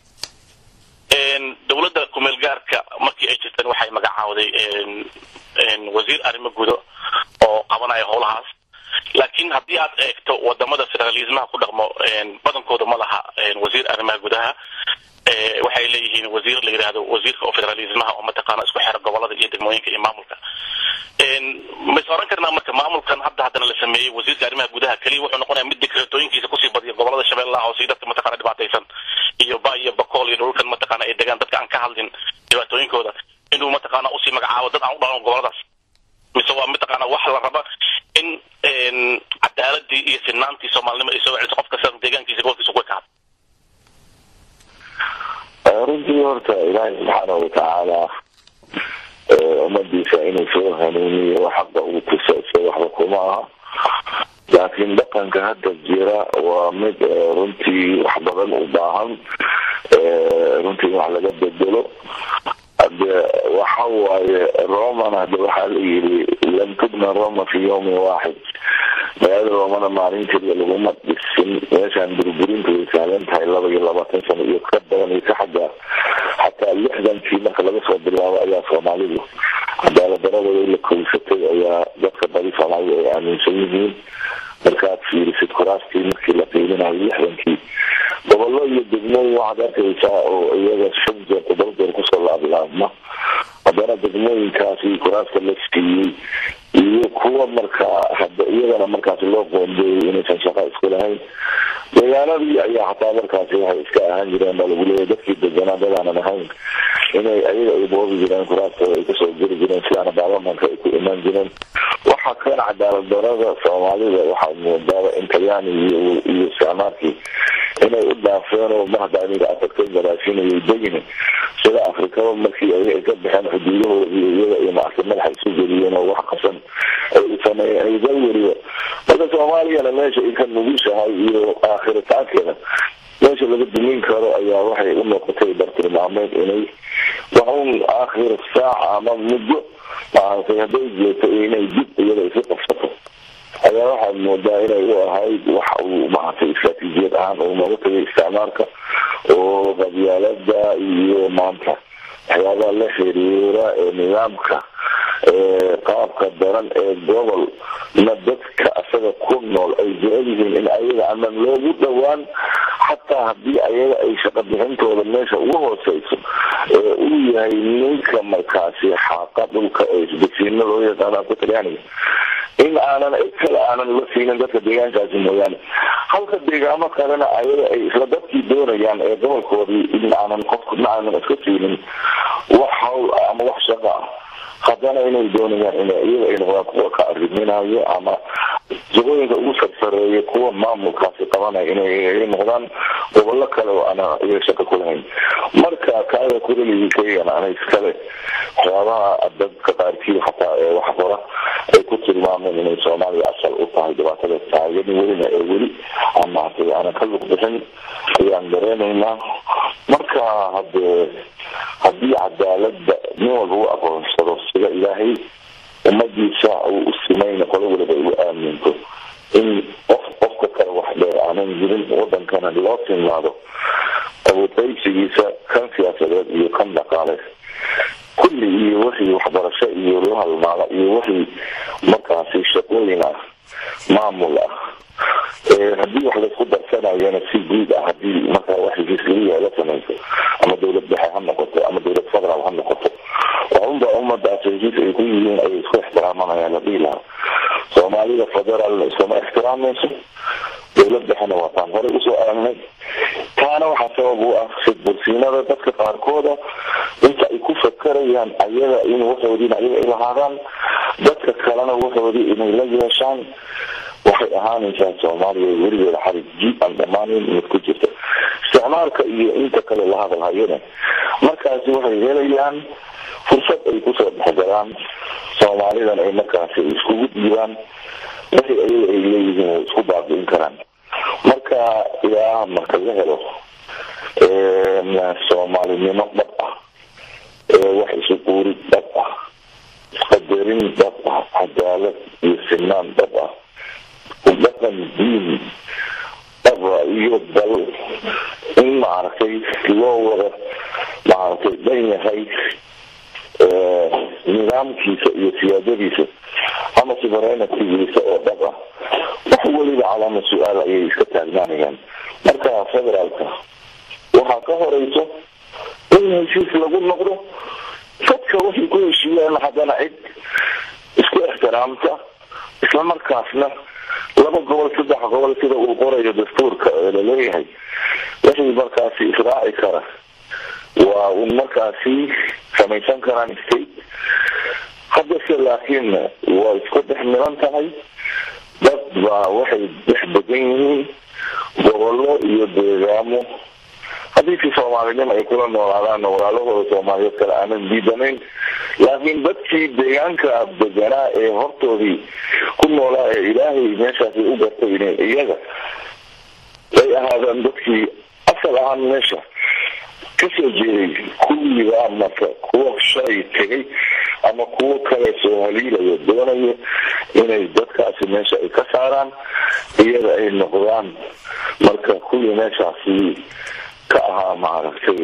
dowladda kumeel gaarka markii ay jirteen waxay magacaawday wasiir arrimo gudo oo qabanaya howlahaas laakiin haddii aad eegto wadamada federalismaha ku dhaqmo badankooda ma laha wasiir arrimaha gudaha waxay leeyihiin wasiir la yidhaahdo wasiirka oo federalismaha oo mataqaana isku xera gobolada iyo degmooyinka iyo maamulka ma is oran karnaa marka maamulkan hadda haddana la sameeyey wasiirka arrimaha gudaha keliya wuxuu noqonaya mid dekreetooyinkiisa kusii badiya gobolada shabeellaha hoose iyo dadka mataqana dhibaataysan iyo ba iyo bakool iyo dhulkan mataqaana ay degaan dadka aan ka hadlin dhibaatooyinkooda inuu mataqaana usii magacaabo dad aan u dhalan goboladaas mise waa mataqaana wax la raba in cadaaladii iyo sinaantii soomaalinimo ay soo celiso qof kasta deegaankiisa gobolkiisa ku ekaado runtii horta ilaahay subxaana watacaala ummadiisa inuu soo hanuuniyo xaqa uu tusayso waxba kuma aha laakiin dhaqanka hadda jira waa mid runtii wax badan u baahan runtii wax laga bedelo hade waxa waaye roman hade waxaa la yiri lam tubna roma fi yawmin waaxid magaalada romana maalin keliya laguma dhisin meeshaan burburinta way sahlan tahay laba iyo labaatan sano iyo ka badan iyo ka xagga xataa lixdankii marka laga soo bilaabo ayaa soomaalidu cadaaladdaradooda la kowsatay ayaa dadka badi soomaalida ay aaminsan yihiin markaad fiirisid kuraastii markii la qiiminayo lixdankii gobollo iyo degmooyin waxaad arkaysaa oo iyaga shan jeer todoba jeer kusoo laablaabma haddana degmooyinkaasi kuraaska la siiyey iyo kuwa markaa hada iyagana markaasi loo qoondeeyay inaysan shaqo isku lahayn deegaanadii ayaa xataa markaasi waxay iska ahaan jireen baa lagu leeyahy dadkii deganaa dadaanan ahayn inay ayaga ay boobi jireen kuraaskooda ay kasoo geli jireen sidaana baarlamanka ay ku imaan jireen waxa kan cadaalad darada soomaalida waxaad moodaaba in talyaani iyo iyo isticmaarkii inay u dhaafeen oo mahda aniga afagtay garaashinayay degine sida afrikaba markii ay ka baxeen xuduudahoodii iyaga iyo maarta madaxa isu geliyeen oo wax qasan ay sameeyeen ay galwariba marka soomaaliyana meesha ay ka nugushahay iyo aakhiritaankeeda meesha laga dumin karo ayaa waxay u noqotay bartilmaameed inay waxun aakhir saaca ama muddo maaragtay hadday jeeto inay dib iyada isu qabsato ayaa waxaad moodaa inay u ahayd wax uu maaragtay istraatiijiyad ahaan uu nooga tagay isticmaalka oo qabyaalada iyo maanta waxyaabaha la xiriira ee nidaamka qaabka daran ee gobol na dadka asaga ku nool ay jecel yihiin in ayaga aman loogu dhowaan xataa haddii ayaga ay shaqa bixintooda meesha ugu hooseyso ee uu yahay ninka markaasi xaaqa dhulka ee isbasiino loo yaqaano afka talyaaniga in aanan cid kale aanan la siinin dadka deegaankaasi mooyaane halka deegaamo kalena ayaga ay isla dadkii doonayaan ee gobolkoodii in aanan qofkuna aanan iska siinin wax hawl ah ama wax shaqa ah haddana inay doonayaan in iyaga ay noqdaan kuwa ka arriminayo ama jagooyinka ugu sarsareeya kuwa maamulkaasi qabanaya inay noqdaan gobollo kale oo ana iyaga shaka ku lahayn marka kaaga kureligiikayagana ana iskale waxyaabaha dadka qaarkii xataa ee wax qora ay ku tilmaameen inay soomaaliya asal u tahay dhibaatada taagan welina ee weli aan maartay aanan ka luq bixin ayaan dareenaynaa marka hadee haddii cadaalada nin walba u aqoonsado sida ilaahay ummadiisa uu u simayna qolo waliba ay u aaminto in qof qofka kale wax dheer aanan jirin wadankana loo tilmaado abuutaysigiisa kan siyaasadeed iyo kan dhaqaale kulli iyo wixii waxbarasho iyo la halmaala iyo wixii markaasi shaqooyin ah maamul ah haddii wax laisku darsanayana si guud ah hadii markaa wax heshiiskaliya la samayso ama dawlad dhexe ha noqoto ama dawlad federaal ha noqoto waa unba ummadaas heshiis ay ku yihiin ayay isku ixtiraamanayaan la dhihi lahaa soomaalida federaalna iskama ixtiraamayso dawlad dhexena waa taan horey usoo aragnay taana waxaa sabab u ah sidbursiinada dadka qaarkooda inta ay ku fakarayaan ayaga in waxoodiina ayaga ay lahaadaan dadka kalena waxoodii inay la yeeshaan waxay ahaanaysaa soomaaliya weligeeda xarig ji aan dhamaaneyn mid ku jirta isticmaalka iyo inta kale la hadalhayana markaasi waxay helayaan fursad ay kusoo dhexgalaan soomaalidan ay markaasi iskugu dhiibaan wixii ayaga ay leeyihiin way isku baabi'in karaan marka ilaa marka la helo soomaalinimo dhab ah wax isu quuri dhab ah isqadarin dhab ah cadaalad iyo sinaan dhab ah dhaqan diin dhaba iyo dal in maaragtay loo wada maaragtay dhan yahay nidaamkiisa iyo siyaadadiisa ama suverenitigiisa oo dhab ah wax weliba calaama su-aal ayay iska taagnaanayaan marka federaalka waxaa ka horeyso in heshiis lagu noqdo dadka waxay ku heshiiyaan haddana cid isku ixtiraamta isla markaasna laba gobol saddex gobol sida uu qorayo dastuurka ee laleeyahay waxay markaasi israaci kara waa un markaasi samaysan karaan state haddase laakiin waa isku dhex milan tahay dad baa waxay dhex degan yihiin gobollo iyo deegaamo haddii si soomaalinimo ay kula noolaadaan walaalahooda soomaaliyeed kale aanan diidanayn laakiin dadkii deegaanka deganaa ee hortoodii ku noolaa ee ilaahay meeshaasi u gartay inay iyaga ay ahaadaan dadkii asal ahaan meesha kasoo jeeday kuwiiba marka kuwa shalay tegay ama kuwo kale soo haliilayo doonayo inay dadkaasi meesha ay ka saaraan iyada ay noqdaan marka kuwii meeshaasi ka ahaa maaragtay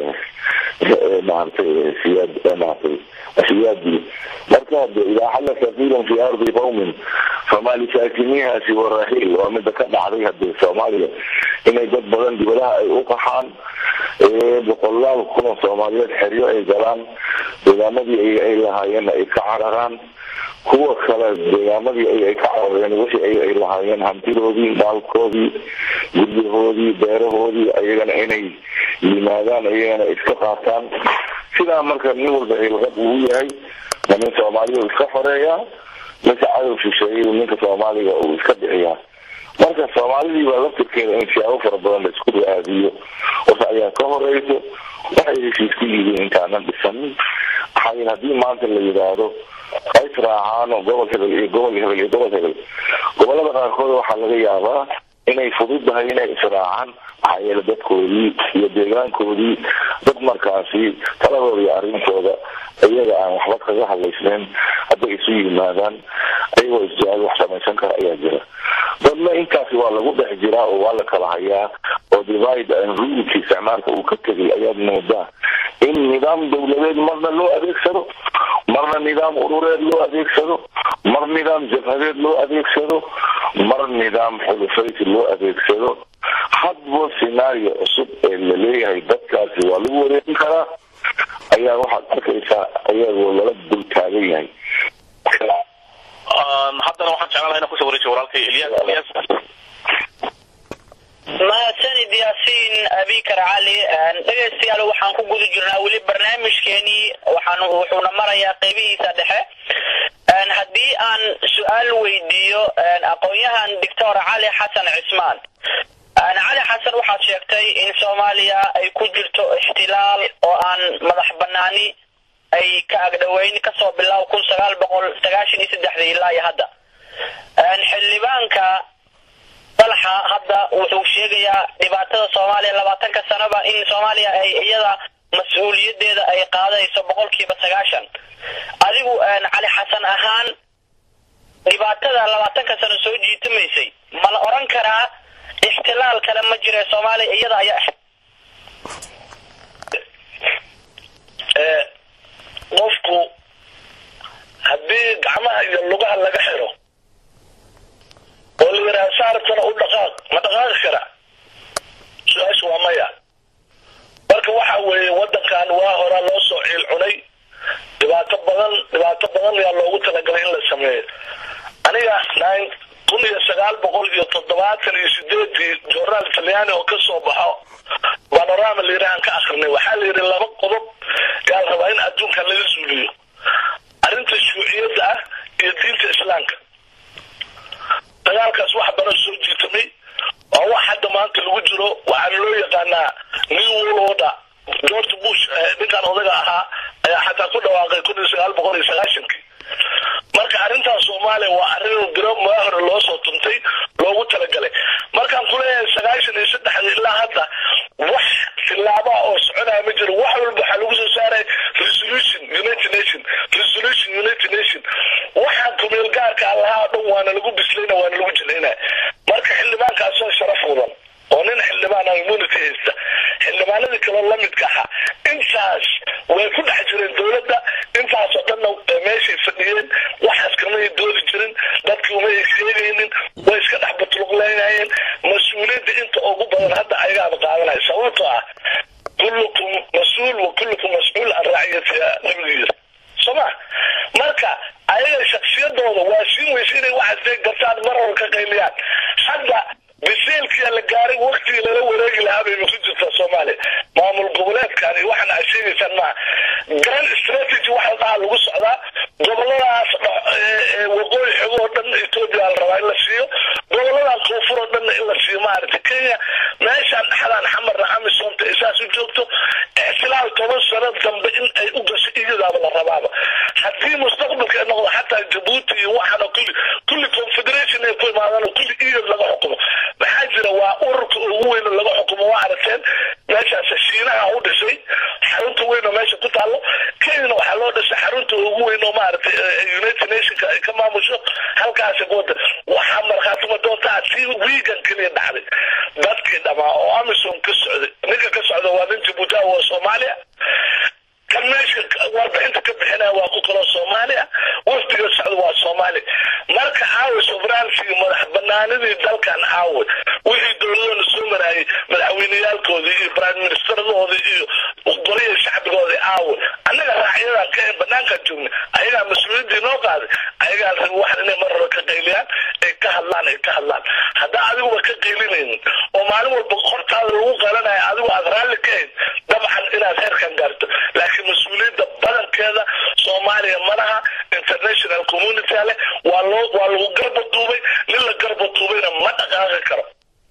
maaragtay siyaad maaragtay siyaadii marka hade idaa xalla safiilan fi ardi qawmin famaa lisaakinihaasi warahiil waa mida ka dhacday hadee soomaaliya inay dad badan dibadaha ay u qaxaan boqolaal kun oo soomaaliyeed xeryo ay galaan deegaamadii ay lahaayeen ay ka cararaan kuwa kale deegaamadii ay ka carareen wixii ay lahaayeen hantidoodii maalkoodii guryahoodii beerahoodii ayagana inay yimaadaan ayagana iska qaataan sidaa marka nin walba hilqad uu yahay ma nin soomaaliya iska xoreeyaa ninka cadow shisheeyay ninka soomaaliga uu iska bixiyaa marka soomaalidii baa laftirkeeda in siyaabo fara badan la isku raadiyo wasa ayaa ka horeyso waxay heshiis ku yihiin intaanan dhisanin maxaa haddii maanta la yidhaahdo qays raacaano gobol hebel iyo gobol hebel iyo gobol hebel gobolada qaarkood waxaa laga yaabaa inay fududahay inay israacaan maxaa yeele dadkoodii iyo deegaankoodii dad markaasi taladooda iyo arrintooda iyaga aan waxba kaga hadlaysnayn hadday isu yimaadaan ayagoo isjecel wax samaysan kara ayaa jira dadna intaasi waa lagu dhex jiraa oo waa la kala hayaa oo divide and rulki isticmaalka uu ka tegay ayaad moodaa in nidaam dawladeed marna loo adeegsado marna nidaam urureed loo adeegsado mar nidaam jabhadeed loo adeegsado mar nidaam xulufaysi loo adeegsado hadba scenario cusub ee laleeyahay dadkaasi waa lagu wareegin karaa ayaa waxaad arkaysaa ayagoo lala dul taagan yahay haddana waxaan jeclaan laha inaan kusoo wareejiyo walaalkay ilyas ilyas mahadsanid yaasiin abikar cali dhegaystayaal waxaan ku guda jirnaa weli barnaamijkeenii waxaan wuxuuna marayaa qeybihiisa dhexe haddii aan su-aal weydiiyo aqoon-yahan doctor cali xasan cismaan cali xasan waxaad sheegtay in soomaaliya ay ku jirto ixtilaal oo aan madax banaani ay ka agdhoweyn kasoo bilaab kun sagaal boqol sagaashan iyo saddexdii ilaa iyo hadda xildhibaanka dalxa hadda wuxuu sheegayaa dhibaatada soomaaliya labaatanka sanoba in soomaaliya ay iyada mas-uuliyadeeda ay qaadayso boqolkiiba sagaashan adigu cali xasan ahaan dhibaatada labaatanka sano soo jiitamaysay ma la oran karaa ixtilaal kale ma jira soomaaliya iyada ayaa qofku haddii gacmaha iyo lugaha laga xiro oo la yidhaha saartana u dhaqaaq ma dhaqaaqi kara su-aasha waa maya marka waxa weeye wadankan waa horaa loo soo ciil cunay dhibaato badan dhibaato badan ayaa loogu talagalay in la sameeyo aniga nine kun iyo sagaal boqol iyo toddobaatan iyo sideedii journaal talyaani oo kasoo baxo panorama layidhahaan ka akrinay waxaa la yidhi laba qodob yaa la rabaa in adduunkan laga suuliyo arrinta shuuciyadda ah iyo diinta islaamka dagaalkaas wax badan soo jiitamay oo wax hadda maanta lagu jiro waxaana loo yaqaanaa new world order george bush ninkan odaga ahaa ayaa xataa ku dhawaaqay kun iyo sagaal boqol iyo sagaashankii marka arrintaas soomaaliya waa arrin biro maa hore loo soo tuntay loogu talagalay markaan kuleeyahay sagaashan iyo saddexda ilaa hadda wax tilaabaa oo soconaya ma jiro wax walba waxaa lagu soo saaray resolution united nation resolution united nation waxaan kumeel gaarka allahaa dhan waana lagu bislayna waana lagu jilayna marka xildhibaankaasoo sharaf mudan oo nin xildhibaan immunity haysta xildhibaanadii kaloo lamidka ahaa intaas way ku dhex jireen dowladda intaasoo dhanna meeshay fadhiyeen waxaas kamay doodi jirin dadkii umay sheegaynin way iska dhex batuluqleynayeen mas-uuliyadda inta ugu badan hadda ayagaaba qaadanaya sababtoo ah kullukum mas-uul wa kullukum mas-uul an raaciyatiha nabigu yiri soma marka ayaga shaksiyadooda waa siin weysa inay waxaas gartaan mar hore ka qayliyaan hadda biseelkia la gaaray waktigii lala wareegi lahaa bayba ku jirtaa soomaaliya maamul goboleedkan iyo waxaan aad sheegaysaan maaha grand strategy waxa dhaha lagu socdaa goboladaas waqooyi xogo oo dhan etoobiya la rabaa in la siiyo goboladan koonfur oo dhanna in la siiyo maaragtay kenya meeshaan dhexdaan xamarna amisomta ay saas u joogto ixtilaal toban sano dambe in ay u gasho iyadaaba la rabaaba haddii mustaqbalka ay noqdo xataa jabuuti iyo waxaana kulli kulli confederation ay ku imaadaan oo kulli iyad laga xukumo maxaa jira waa ururka ugu weyn laga xukumo waa aragteen meeshaas shiinaha u dhisay xarunta weyn oo meesha ku taalo kenyana waxaa loo dhisay xarunta ugu weyn oo maaragtay united nationka ay ka maamusho halkaasi wada waxaa markhaatuma doontaa si wiigan keliya dhacday dadkii dhamaa oo amisom ka socday ninka ka socda waa nin jabuuti ah waa soomaaliya kan meesha warbixinta ka bixinaya waa ku kaloo soomaaliya waftiga socda waa soomaaliya marka caawa sovereignty madax banaanidii dalkan caawa wixii dowladana soo maraayay madaxweyneyaalkoodii iyo prime ministeradoodii iyo goliya shacbigoodii caawa annaga raacyadan ka banaankaan joogna ayagaa mas-uuliyaddii noo qaaday ayagaa rabi waxan inay mar hore ka qayliyaan ay ka hadlaan ay ka hadlaan haddaa adiguba ka qaylinaynin oo maalin walba hortaada lagu qalanaya adigu aad raalli ka hayn dabcan inaad heerkan gaarto laakiin mas-uuliyadda badankeeda soomaaliya malaha international community leh waa loo waa lagu garba duubay nin la garba duubayna ma dhaqaaqi karo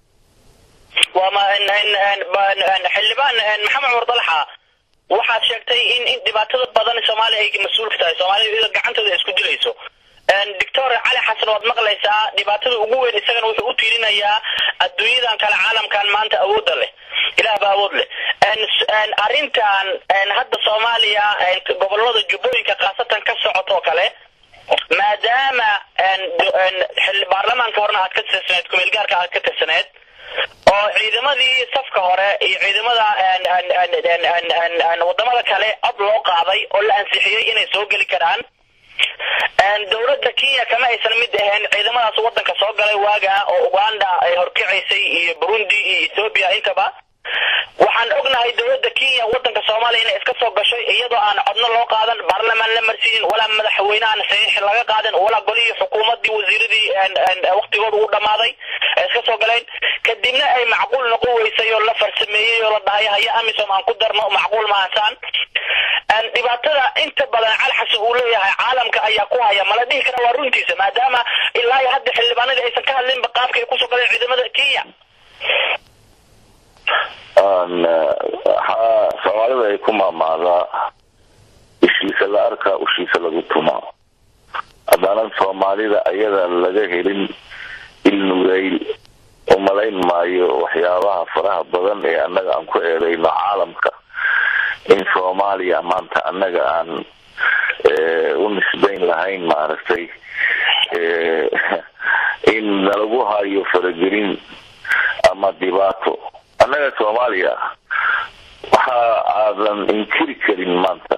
xildhibaan maxamed cumar dalxa waxaad sheegtay in in dhibaatada badan soomaaliya ay mas-uulka tahay soomaalida gacantooda isku dilayso doctor cali xasan waad maqlaysaa dhibaatada ugu weyn isagana wuxuu u tiirinayaa adduunyadan kale caalamkan maanta awoodda leh ilaah ba awood leh arrintan hadda soomaaliya gobolada jubbooyinka khaasatan ka socotoo kale maadaama baarlamaanka horena aad ka tirsaneed kumeelgaarka aad ka tirsaneed oo ciidamadii safka hore iyo ciidamada wadamada kale cod loo qaaday oo la ansixiyey inay soo geli karaan dowladda kenya kama aysan mid ahayn ciidamadaas wadanka soo galay waaga oo uganda ay horkacaysay iyo burundi iyo ethoobia intaba waxaan ognahay dowladda kenya wadanka soomaaliya inay iska soo gashay iyadoo aan codno loo qaadan baarlamaan la marsiinin walaa madaxweyne aan saxiix laga qaadan walaa golihii xukuumadii wasiiradii waqtigooda uu dhammaaday ay iska soo galeen kadibna ay macquul noqon weysay oo la farsameeyey oo la dhahay haya amisom aan ku darno macquul mahasaan dhibaatada inta badan calxasi uu leeyahay caalamka ayaa ku haya mala dhihi kara waa runtiisa maadaama ilaa iyo hadda xildhibaanadii aysan ka hadlinba qaabka ay kusoo galeen ciidamada kenya soomaalida ay ku maamaadaa ushiisa la arkaa ushiisa lagu tumaa haddaanan soomaalida ayada laga helin ilnugayl umalayn maayo waxyaabaha faraha badan ee annaga aan ku eedayno caalamka in soomaaliya maanta annaga aan u nisbayn lahayn maaragtay in nalagu hayo faragelin ama dhibaato annaga soomaaliya waxa aadan inkiri karin maanta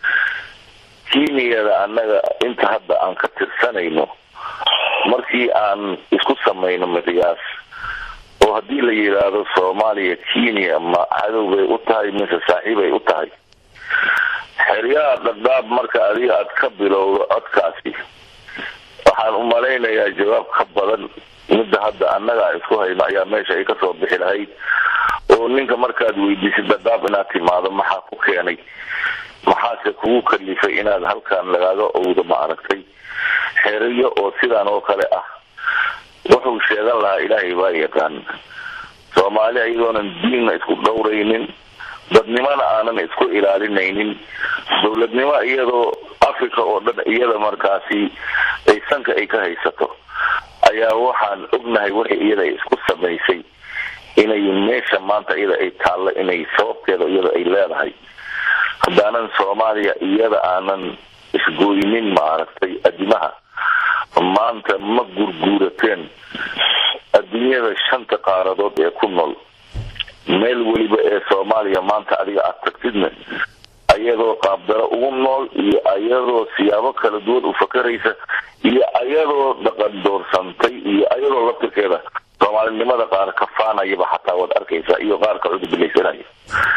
kenyada annaga inta hadda aan ka tirsanayno markii aan isku samayno miqyaas oo haddii la yidhaahdo soomaaliya kenya ma cadow bay u tahay mise saaxiibay u tahay xeryaha dhadhaab marka adiga aad ka bilowdo codkaasi waxaan u malaynayaa jawaab ka badan midda hadda annaga aan isku hayno ayaa meesha ay kasoo bixi lahayd oo ninka markaad weydiisid dhadhaab inaad timaado maxaa ku keenay maxaase kugu kalifay inaad halkan lagaaga owdo ma aragtay xeriyo oo sidaan oo kale ah wuxuu sheegan lahaa ilaahay baa yaqaan soomaali ayagoonan diinna isku dhowraynin dadnimona aanan isku ilaalinaynin dowladnimo iyadoo africa oo dhan iyada markaasi ay sanka ay ka haysato ayaa waxaan ognahay wixii iyada ay isku samaysay inay meesha maanta iyada ay taallo inay sababteeda iyada ay leedahay haddaanan soomaaliya iyada aanan isgooynin maaragtay adimaha maanta ma gurguurateen adduunyada shanta qaaradood ee ku nool meel weliba ee soomaaliya maanta adiga aad tagtidna ayadoo qaabdaro ugu nool iyo ayadoo siyaabo kala duwan u fakaraysa iyo ayadoo dhaqan doorsantay iyo ayadoo laftirkeeda soomaalinimada qaar kafaanayaba xataa waad arkaysaa iyo qaarka cudubilaysanaya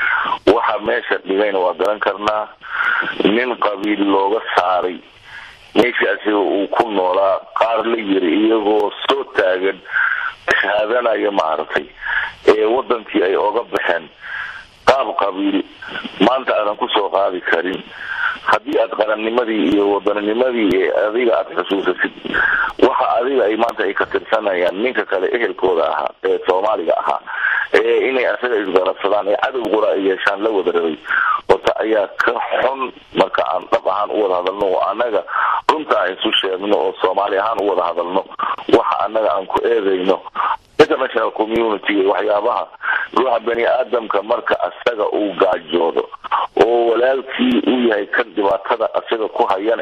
waxa meesha dhigayna waa garan karnaa nin qabiil looga saaray meeshaasi uu ku noolaa qaar la yiri iyagoo soo taagan shahaadanaya maaragtay ee wadankii ay oga baxeen qaab qabiil maanta aadan kusoo qaadi karin haddii aad qarannimadii iyo wadaninimadii ee adiga aad xusuusasid waxa adiga ay maanta ay ka tirsanayaan ninka kale ehelkooda ahaa ee soomaaliga ahaa ee inay asaga isgarabsadaan ee cadow qura ay yeeshaan la wada rabay horta ayaa ka xun marka aan dhab ahaan u wada hadalno oo annaga runta aan isu sheegno oo soomaali ahaan u wada hadalno waxa annaga aan ku eedayno international community waxyaabaha ruuxa bani aadamka marka asaga uu gaajoodo oo walaalkii uu yahay kan dhibaatada asaga ku hayane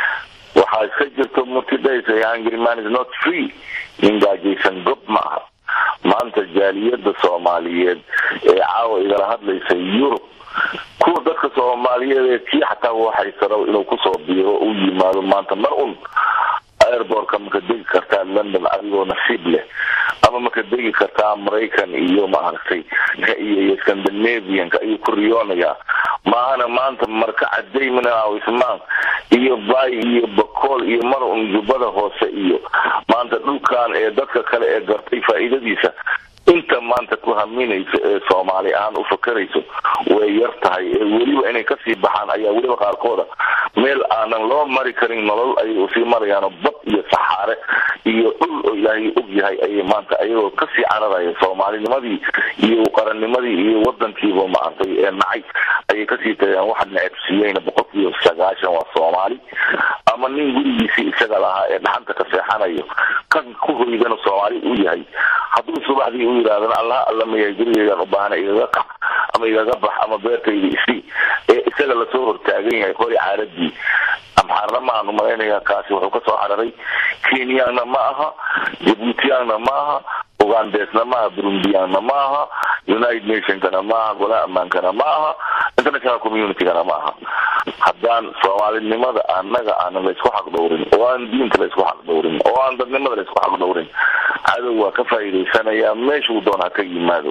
waxaa iska jirto mutidhaysa hungry man is not free nin gaajaysan gob ma aha maanta jaaliyada soomaaliyeed ee caawa igala hadlaysa yurub kuwa dadka soomaaliyeed ee kii xataa waxaysaro inuu kusoo biiro u yimaado maanta mar un airbortka maka degi kartaa london adigoo nasiib leh ama maka degi kartaa maraykan iyo maaragtay iyo scandinavianka ayuu ku riyoonayaa maahana maanta marka caday minaawismaan iyo bay iyo bakool iyo mar un jubbada hoose iyo maanta dhulkan ee dadka kale ee gartay faa'iidadiisa inta maanta ku haminaysa ee soomaali ahaan u fakarayso way yar tahay ee weliba inay kasii baxaan ayaa weliba qaarkooda meel aanan loo mari karin nolol ayay usii marayaano bad iyo saxaare iyo dhul oo ilaahay og yahay ayay maanta ayagoo kasii cararaya soomaalinimadii iyo qarannimadii iyo wadankiiba maartay ee nacay ayay kasii tagayaan waxa necebsiiyeyna boqolkiiba sagaashan waa soomaali ama nin gurigiisii isaga lahaa ee dhaxanta ka seexanayo kan ku hoydana soomaali u yahay hadduu subaxdii u yidhahdana allah alla mayahay gurigeygan u baahana igaga kac ama igaga bax ama beertayda isi ee isaga lasoo hortaagan yahay hori caaradii amxaarna maahan umalaynaya kaasi wuxuu kasoo cararay kenyaanna ma aha jabuutiyaanna ma aha ugandesna maaha burundiyaanna ma aha united nationkana maaha golaha ammaankana ma aha international communitygana ma aha haddaan soomaalinimada annaga aanan laysku xaq dhowrin oo aan diinta laysku xaq dhowrin oo aan dadnimada laysku xaq dhowrin cadow waa ka faa'iidaysanayaa meeshuu doon ha ka yimaado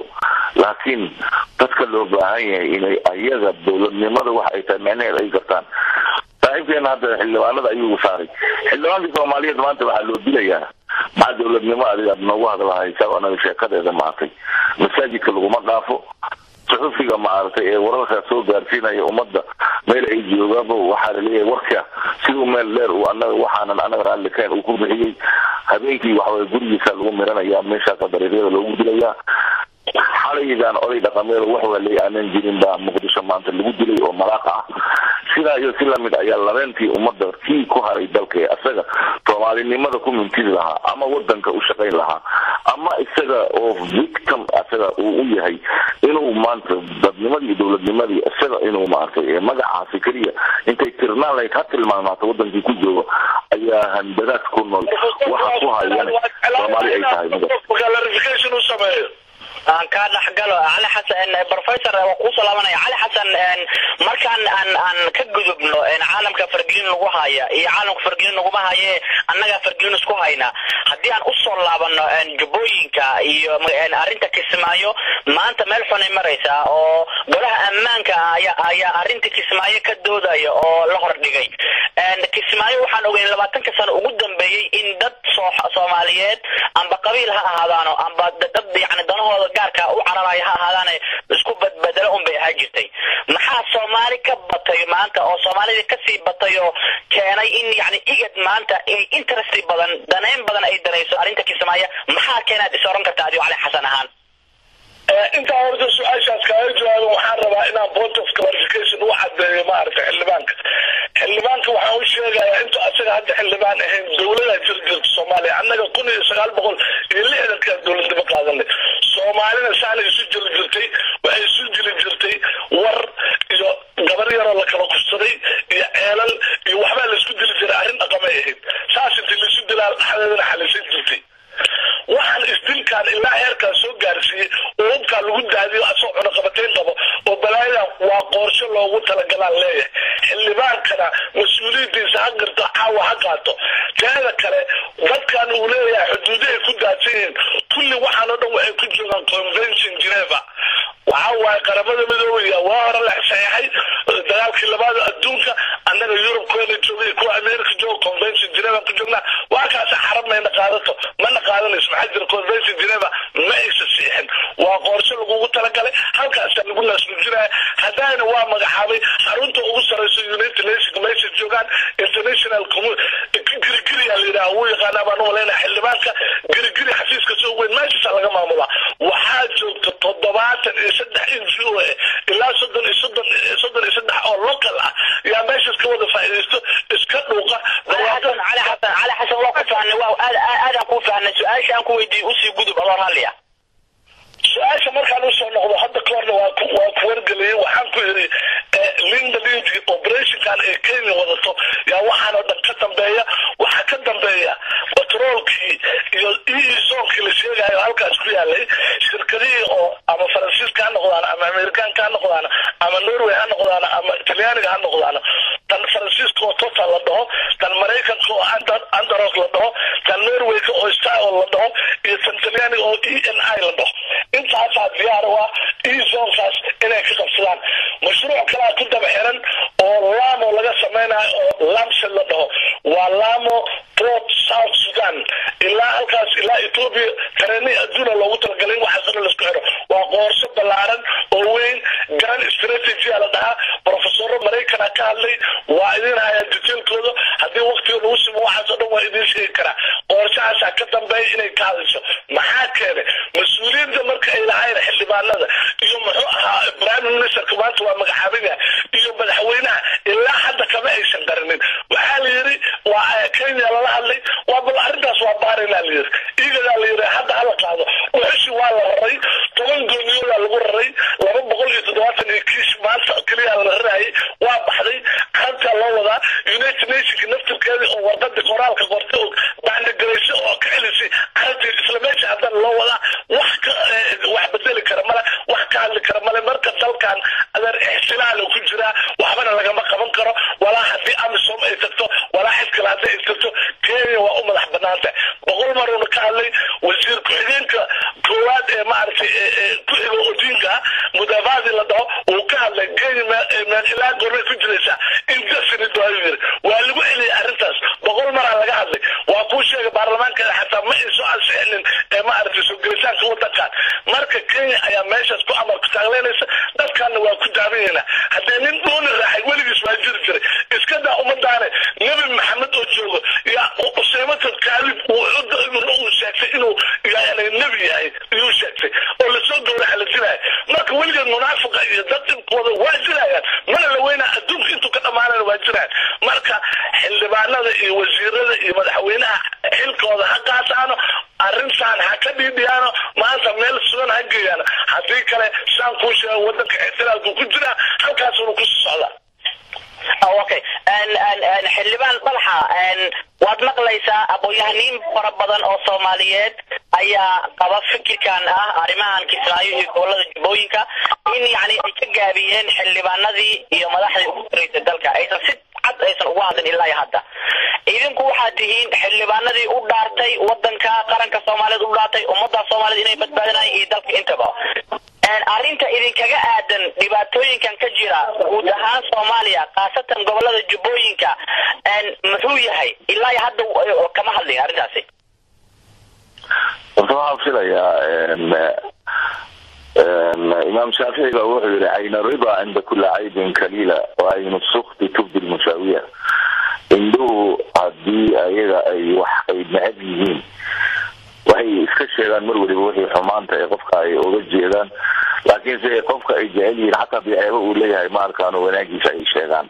laakiin dadka loo baahan yahay inay ayaga dowladnimada waxa ay tahay micnaheed ay gartaan saaxiibkeena hadda xildhibaanada ayuu saaray xildhibaankii soomaaliyeed maanta waxaa loo dilayaa maxaa dowladnimo adigaad noogu hadlahaysa anaga sheekadeeda maartay masaajidka laguma dhaafo suxufiga maaragtay ee wararkaa soo gaarsiinaya ummadda meel ay joogaanba waxaa laleeyahay warka siduu meel dheer uu anaga waxaanan anaga raallikayn uu ku bixiyey habeenkii waxaway gurigiisa lagu miranaya meeshaasa dariiqyada loogu dilayaa xalaygan oday dhaqameed wax waaley aanan jirin baa muqdisho maanta lagu dilay oo malaaqa ah sidaa iyo si lamid ayaa labeentii ummadda kii ku haray dalka ee asaga soomaalinimada ku mintidi lahaa ama wadanka u shaqayn lahaa ama isaga oo victim asaga uu u yahay inuu maanta dadnimadii dowladnimadii isaga inuu maaragtay magacaasi keliya intay tirnaan lahayd ha tilmaamaato wadankii ku joogo ayaa handadaad ku nool waxa ku hayana soomaali ay tahay clarification u sameeyo aan kaa dhexgalo cali xasan professor waa kuusoo laabanaya cali xasan markaan aan aan ka gudubno caalamka fargelin lagu haya iyo caalamka fargelin laguma haye annagaa fargelin isku hayna haddii aan usoo laabano jubbooyinka iyo arrinta kismaayo maanta meel xunay maraysaa oo golaha ammaanka ayaa ayaa arrinta kismaayo ka doodaya oo la hordhigay kismaayo waxaan ogeyn labaatanka sano ugu dambeeyey in dad soomaaliyeed amba qabiil ha ahaadaano amba dad yani danahooda gaarka u cararaya ha ahaadaane isku badbedelo un bay ahaa jirtay maxaa soomaali ka batay maanta oo soomaalida kasii batay oo keenay in yani igad maanta interest badan danayn badan ay danayso arrinta kismaayo maxaa keenaad is oran karta adigo cali xasan ahaan intaa horta su-aashaas kaaga jawaabo waxaan rabaa inaan point of clarification u cadeeyo maaragtay xildhibaanka xildhibaanka waxaan u sheegayaa intu asaga hadda xildhibaan ahayn dowladaa jir jirta soomaaliya annaga kun iyo sagaal boqol iyo lixdankaan dowladnimo qaadanay soomaalina saana isu jiri jirtay waxay isu jiri jirtay war iyo gabar yaroo la kala kufsaday iyo ceelal iyo waxbaa laisku dili jiray arrin dhaqamay ahayd saas intii laisu dilaa dhexdeedana xalisan jirtay waxaan isdilkaan ilaa heerkaan soo gaarsiiyey oo hubkaan lagu daadiyo asoo cunaqabatayn qabo oo balaayada waa qoorsho loogu talagalaan leeyahay xildhibaankana mas-uuliyadiisa ha garto caawa ha qaato teeda kale dadkan uu leeyahay xuduudahay ku daadsan yihiin kulli waxaan oo dhan waxay ku joogaan convention geneva waxaa waaye qaramada midoobaya waa hore la saxeexay dagaalkii labaad adduunka annaga yurub kuwana joogay kuwa america jooga convention geneva ku joognaa waa kaasi xarab mayna qaadato mana qaadanayso maxaa jira convention geneva ma aysa siixin waa qorshe lagugu talagalay halkaasa lagu naasnujinaya haddana waa magacaabay xarunta ugu sareyso united nations meesha joogaan international girigiriya la yidhaha wuu yaqaanaa baan umalaynaya xildhibaanka girigiri xafiiska soo weyn meeshaasa laga maamulaa waxaa joogta toddobaatan iyo saddex injo ilaa soddon iyo soddon soddon iyo saddex oo local ah yaa meeshaas ka wada faa'iidaysto iska dhuuqa cali xasan cali xasan cali xasan waa ku fahnay waa aad aadaan ku fahnay su-aasha aan ku weydiiyey usii gudub adoo raalliya su-aasha markaan usoo noqdo hadda ka horna waa ku waa ku wargeliyey waxaan ku yidhi linda lindy operationkan ee kenya wadato yaa waxaan oo dhan ka dambeeya waxaa ka dambeeya batroolkii iyo eezoonkii la sheegayo halkaas ku yaalay shirkadihii oo ama faransiiska ha noqdaan ama amerikaanka ha noqdaan ama norway ha noqdaan ama talyaaniga ha noqdaan tan faransiiska oo total la dhaho tan maraykanka oo andaros la dhaho tan norwayka oo style la dhaho iyo tan talyaaniga oo e n i la dhaho intaasaa diyaar u ah ezonkaas inay ka qabsadaan mashruuc kalaa ku daba xiran oo lamo laga sameynayo oo lamsed la dhaho waa lamo port south sudan ilaa halkaas ilaa ethiopia tareeni adduuna loogu talagalay in waxaas dhan laisku xiro waa qoorso ballaaran oo weyn grand strategy a la dhahaa profesoro maraykana ka hadlay waa idin hayaa detailkooda haddii waktiga lagu simo waxaas oo dhan waa idiin sheegi karaa qoorshahaasaa ka dambeeya inay ka hadasho maxaa keenay mas-uuliyadda marka ay lahayn xildhibaanada iyo muxuu ahaa prime ministerka maanta waa magacaaban yahay iyo madaxweynaha ilaa hadda kama aysan qarinin waxaa la yidhi waa kenya lala hadlay waa bal arrintaas waa baaraynaa la yidhi igadaa la yidhi hadda hala qaado uxushi waa la raray toban gooniyoodaa lagu raray laba boqol iyo toddobaatan iyo kiish maanta keliya la rarayay waa baxday carabtaa loo wadaa united nationka naftirkeeda oo warqadii qoraalka qorta og baandagarayso oo ka celisay carabtii isla meesha haddana loo wadaa wax ka wax bedeli kara male wax ka hadli kara male marka dalkan adeer ixtilaala ku jiraa waxbana lagama qaban karo walaa haddii amisom ay tagto walaa cid kale haddii ay tagto kenya waa u madax banaanta boqol maruuna ka hadlay wasiir ku-xigeenka koowaad ee maaragtay ku xigo odi waayu yiri waa lagu celiyay arrintaas boqol maraa laga hadlay waa kuu sheegay baarlamaanka xataa ma ayso ansixinin ee ma aragtay soo gelitaanka wadankan marka kenya ayaa meeshaas ku amar ku taagleynaysa dadkaana waa ku daabanayna haddee nin dhuuni raaxay weligiis waa jiri jiray iska daa ummadaane nebi maxamed oo joogo yaa useymata kaalib uu sheegtay inuu yani nebi yahay iyuu sheegtay oo lasoo gowraca la dilaya marka weligeed munaafiqa iyo dad inkooda waa jirayaan mana la weynaa adduunka intuu ka dhamaanana waa jirayaan marka xildhibaanada iyo wasiirada iyo madaxweynaha xilkooda ha qaataano arrintan ha ka dhiidhiyaano maanta meel sugan ha geeyaano haddii kale saan kuu sheega wadanka ixtilaalku ku jiraa halkaasuna ku socdaa okay xildhibaan dalxa waad maqlaysaa aqoon-yahaniin fara badan oo soomaaliyeed ayaa qaba fikirkan ah arrimahan kismaayo iyo gobolada jubbooyinka in yani ay ka gaabiyeen xildhibaanadii iyo madaxdii ugu horeysay dalka aysan si cad aysan uga hadlin ilaa iyo hadda idinku waxaad tihiin xildhibaanadii u dhaartay wadanka qaranka soomaaliyeed u dhaartay ummadda soomaaliyeed inay badbaadinayaan iyo dalka intaba arrinta idinkaga aadan dhibaatooyinkan ka jira guud ahaan soomaaliya khaasatan gobolada jubbooyinka muxuu yahay ilaa hadda kama hadlin arrintaasi horta waxaan filayaa imaam shaafici baa wuxuu yihi cayna rida cinda kuli caybin kaliila wa aynu sukti tubdi lmusaawiya indhuhu hadii ayaga ay wax ay necab yihiin waxay iska sheegaan mar weliba wixii xumaanta ee qofka ay oga jeedaan laakiinse qofka ay jecel yihiin xataa biceebo uu leeyahay ma arkaano wanaagiisa ay sheegaan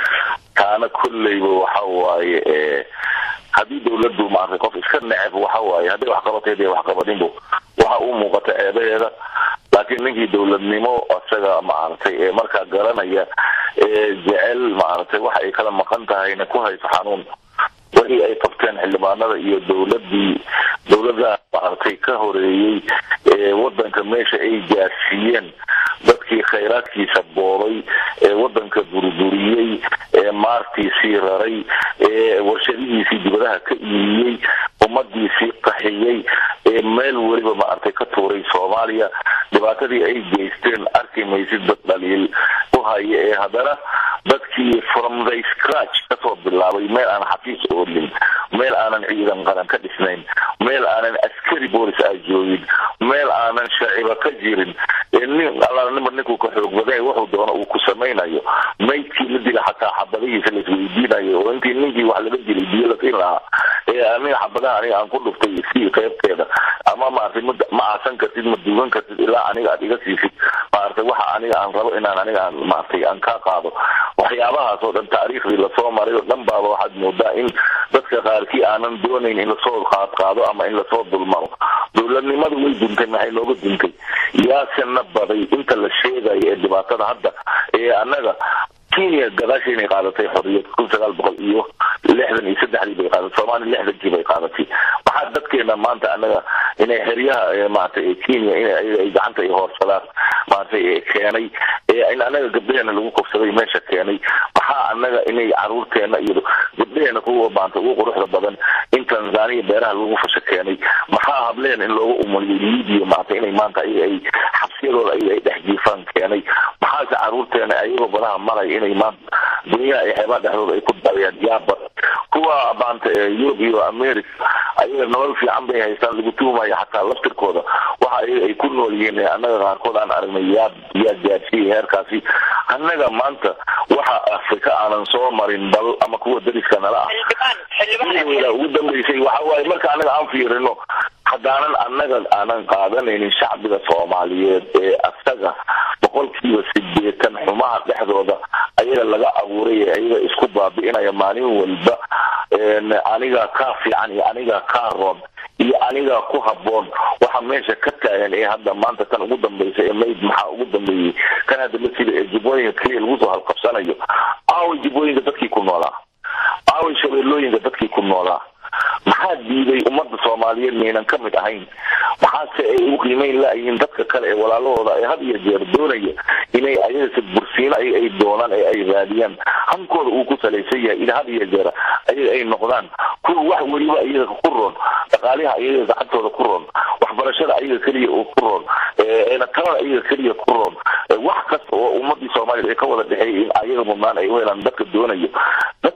taana kolleyba waxa waaye haddii dawladdu maartay qof iska neceb waxa waaye hadday wax qabateed iyo waxqabadinbu waxa uu muuqata ceebaheeda laakiin ninkii dawladnimo isaga maaragtay ee markaa garanaya ee jecel maaragtay waxa ay kala maqan tahayna ku hayso xanuun wixii ay qabteen xildhibaanada iyo dawladii dawlada maaragtay ka horeeyey ee wadanka meesha ay gaarsiiyeen dadkii khayraadkiisa boobay ee wadanka burburiyey ee maartiisii raray ee warshadihiisii dibadaha ka iibiyey ummadiisii qaxiyey ee meel weliba maaragtay ka tuuray soomaaliya dhibaatadii ay geysteen arki maysid dad dhaliil u haya ee haddana dadkii from the scratch kasoo bilaabay meel aan xafiis oolin meel aanan ciidan qaran ka dhisnayn meel aanan askari boolis a joogin meel aanan shaaciba ka jirin nin alla nima ninkuu ka xoog baday wuxuu doono uu ku samaynayo maydkii la dila xataa xabadihiisa laisweydiinayo oo intii ninkii wax laga dilay biyo la siin lahaa ee aniga xabadaha aniga aan ku dhuftay sii qaybteeda ama maaragtay ma ma aasan kartid ma duugan kartid ilaa aniga aad iga siisid maaragtay waxa aniga aan rabo inaan aniga aan maaragtay aan ka qaado waxyaabahaas oo dhan taariikhdii lasoo maray oo dhan baaba waxaad moodaa in dadka qaarkii aanan doonayn in lasoo qaad qaado ama in lasoo dulmaro dowladnimadu way duntay maxay nooga duntay yaasena baday inta la sheegayo ee dhibaatada hadda ee annaga kenya gadaashii inay qaadatay xorriyad kun sagaal boqol iyo lixdan iyo saddexdii bay qaadatay soomaaliya lixdankii bay qaadatay waxaa dadkeena maanta annaga inay xeryaha maaragtay kenya in ay gacanta ay hoorsadaan maaragtay keenay in annaga gabdhaheena lagu kobsaday meesha keenay waxaa annaga inay caruurteena iyo gabdhaheena kuwa maanta ugu quruxda badan in tanzania beeraha lagu fasha keenay maxaa hableen in looga umaliyo libiya maaragtay inay maanta ayaga ay xabsiyadooda ayaga ay dhex jiifaan keenay maxaase caruurteena ayagoo badaha maraya inay maanta dunyaha iyo xeebaha dhexdooda ay ku dabayaan yaaba kuwa maanta yurub iyo america ayaga nolol fiican bay haystaan lagu tuumaya xataa laftirkooda waxa ayaga ay ku nool yihiin annaga qaarkood aan aragnay yaa yaa gaadsiiyay heerkaasi annaga maanta waxa afrika aanan soo marin bal ama kuwa dariska nala ah ugu dambeysay waxa waaye marka annaga aan fiirino haddaanan annaga aanan qaadanaynin shacbiga soomaaliyeed ee asaga boqolkiiba sideetan xumaha dhexdooda ayaga laga abuuray ee ayaga isku baabi'inaya maalin walba aniga kaa fiican iyo aniga kaa roon iyo aniga ku haboon waxa meesha ka taagan ee hadda maanta tan ugu dambaysa ee mayd maxaa ugu dambeeyey kan hadda masida ee jubbooyinka keliya lagu soo halqabsanayo aaway jubbooyinka dadkii ku noolaa aaway shabeellooyinka dadkii ku noolaa maxaa diiday ummadda soomaaliyeed maynan ka mid ahayn maxaase ay u qiimeyn laayihiin dadka kale ee walaalahooda ee had iyo jeer doonaya inay ayagase bursiino ay ay doonaan ee ay raadiyaan hankooda uu ku salaysan yahay in had iyo jeer ayaga ay noqdaan kuwa wax weliba iyaga ku roon dhaqaaliha ayaga gacantooda ku roon waxbarashada ayaga keliya oo ku roon talada ayaga keliya ku roon wax kasta oo ummadii soomaaliyeed ay ka wada dhexeeyay in ayaga mudnaan ay u helaan dadka doonayo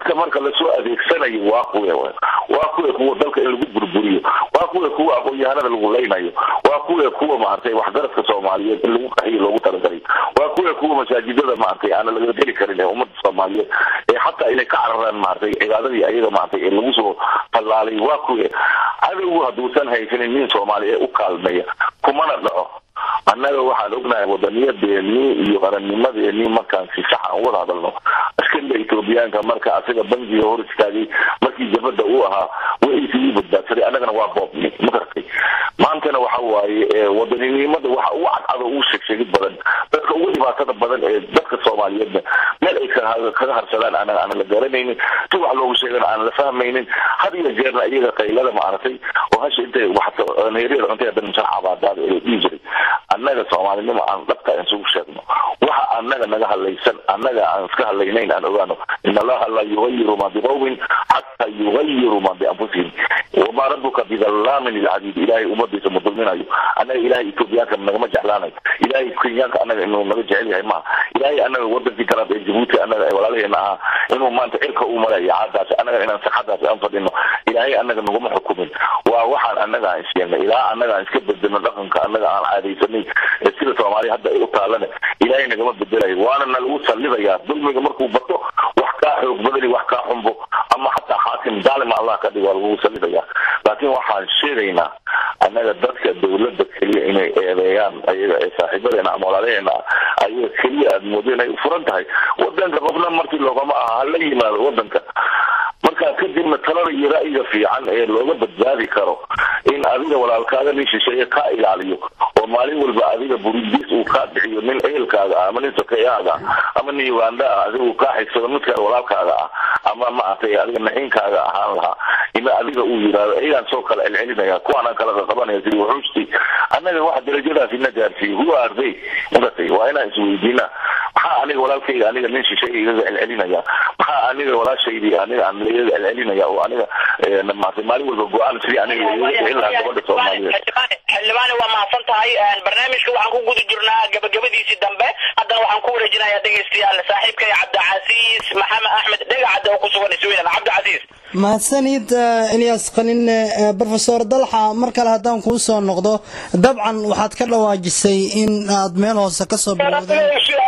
dadka marka lasoo adeegsanayo waa kuwe waa kuwe kuwa dalka in lagu burburiyo waa kuwe kuwa aqoon-yahanada lagu leynayo waa kuwe kuwa maaragtay waxgaradka soomaaliyeed in lagu qaxiyo loogu talagalay waa kuwe kuwa masaajidada maaragtay aana laga geli karin ee ummadda soomaaliyeed ee xataa inay ka cararaan maaragtay cibaadadii ayaga maaragtay ee lagu soo tallaalay waa kuwe cadowgu hadduusan haysanin nin soomaali ee u kaalmeeya kumana dhaco annaga waxaan ognahay wadaniyadeennii iyo qarannimadeennii markaan si sax aan wada hadalno askariga etoobiyaanka marka asiga bangiga hor istaagay markii jabada uu ahaa wixiisii badbaadsaday annagana waa boobni ma garatay maantana waxa waaye wadaninimada waxa ugu cadcado ugu sheegsheegid badan dadka ugu dhibaatada badan ee dadka soomaaliyeedna meel ay kaga harsadaan anaga aanan la garanaynin si wax loogu sheegana aanan la fahmaynin had iyo jeerna iyaga qaylada maaragtay oo hasha intay waxneeryada cuntay hadan masaaxabaadaada ee dhihi jiray annaga soomaalinimo aan dhabta aan isugu sheegno waxa annaga naga hadlaysan annaga aan iska hadlaynayn aan ogaano in allaha la yugayiru ma biqowmin xataa yugayiru ma bianfusihim wamaa rabuka bidallaamin lilcadiid ilaahay ummadiisa ma dulminayo annaga ilaahay etoobiyaanka nagama jeclaanayo ilaahay kenyaanka annaga inuu naga jecel yahay maaha ilaahay annaga wadankii kalaad ee jabuuti annaga ee walaalaheena ahaa inuu maanta cirka uu marayo caadaas annaga inaan saxadaas aan fadhino ilaahay annaga naguma xukumin waa waxaan annaga aan isyeelnay ilaa annaga aan iska bedelno dhaqanka annaga aan caadaysanay ee sida soomaaliya hadda ay u taalane ilaahay nagama bedelayo waana nalagu sallidayaa dulmiga markuu bato wax kaa xoog badani wax kaa xumbo ama xataa xaakim daalima allah ka dhig waa lagu sallidayaa laakiin waxaan sheegaynaa annaga dadka dawladda keliya inay eedeeyaan ayaga ee saaxiibadeena ama walaalaheena ah ayaga keliya aada moodo inay furan tahay wadanka qofna markii loogama aha hala yimaado wadanka markaa kadibna talada iyo ra'yiga fiican ee looga badbaadi karo in adiga walaalkaaga nin shisheeye kaa ilaaliyo oo maalin walba adiga burundiis uu kaa bixiyo nin ehelkaaga ah ama nin sokeeyaaga ah ama nin uganda ah adiga uu kaa xigsado midka walaalkaaga ah ama maaragtay adiga naxiinkaaga ahaan lahaa ina adiga uu yidhaahdo iyagaan soo kala celcelinaya kuwaanaan kala qaqabanaya sidii wuxuustii annaga waxa darajadaas ina gaarsiiyey who are they magatay waa inaan isweydiinaa maxaa aniga walaalkayga aniga nin shisheeye igaga celcelinaya maxaa aniga walaashaydii aniga aan igaga celcelinaya oo aniga maartay maalin walba go-aan sidii aniga igaga bixin lahaa gabadha soomaaliyeed xildhibaane waa mahadsan tahay barnaamijka waxaan ku guda jirnaa gabagabadiisii dambe haddana waxaan ku wareejinayaa dhegeystayaal saaxiibkay cabdicasiis maxamed axmed dhegacad oo ku sugan sweden cabdicasiis mahadsanid ilyas qaninne rofesor dalxa mar kale haddaan kuu soo noqdo dabcan waxaad ka dhawaajisay in aad meel hoose kasoo bilowdeen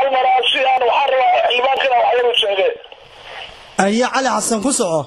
iyo cali xasan ku soco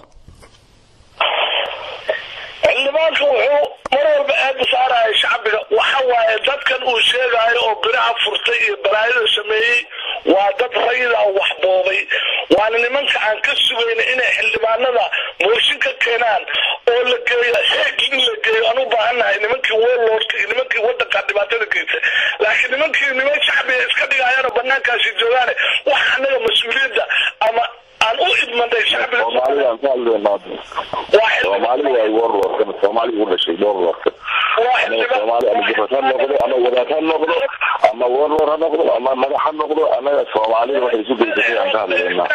xildhibaanka wuxuu mar walba aada saaraya shacbiga waxa waaye dadkan uu sheegayo oo biraha furtay iyo balaayada sameeyey waa dad rayida wax boobay waana nimanka aan ka sugayna inay xildhibaanada mooshin ka keenaan oo la geeyo xeeg in la geeyo aan u baahannahay nimankii warlordka iyo nimankii wadanka dhibaatada geysa laakiin nimankii niman shacbiga iska dhigayaanoo banaankaasi joogaane wax anaga mas-uuliyadda ama aan u idmanay shacbiga soomaalidaan ka hadlaynaa soomaali waay warlordkan soomaali u dhashay warlordka soomaali ama jabad ha noqdo ama wadaad ha noqdo ama warlord ha noqdo ama madax ha noqdo anaga soomaalida waxay isu geysatay aan ka hadlaynaa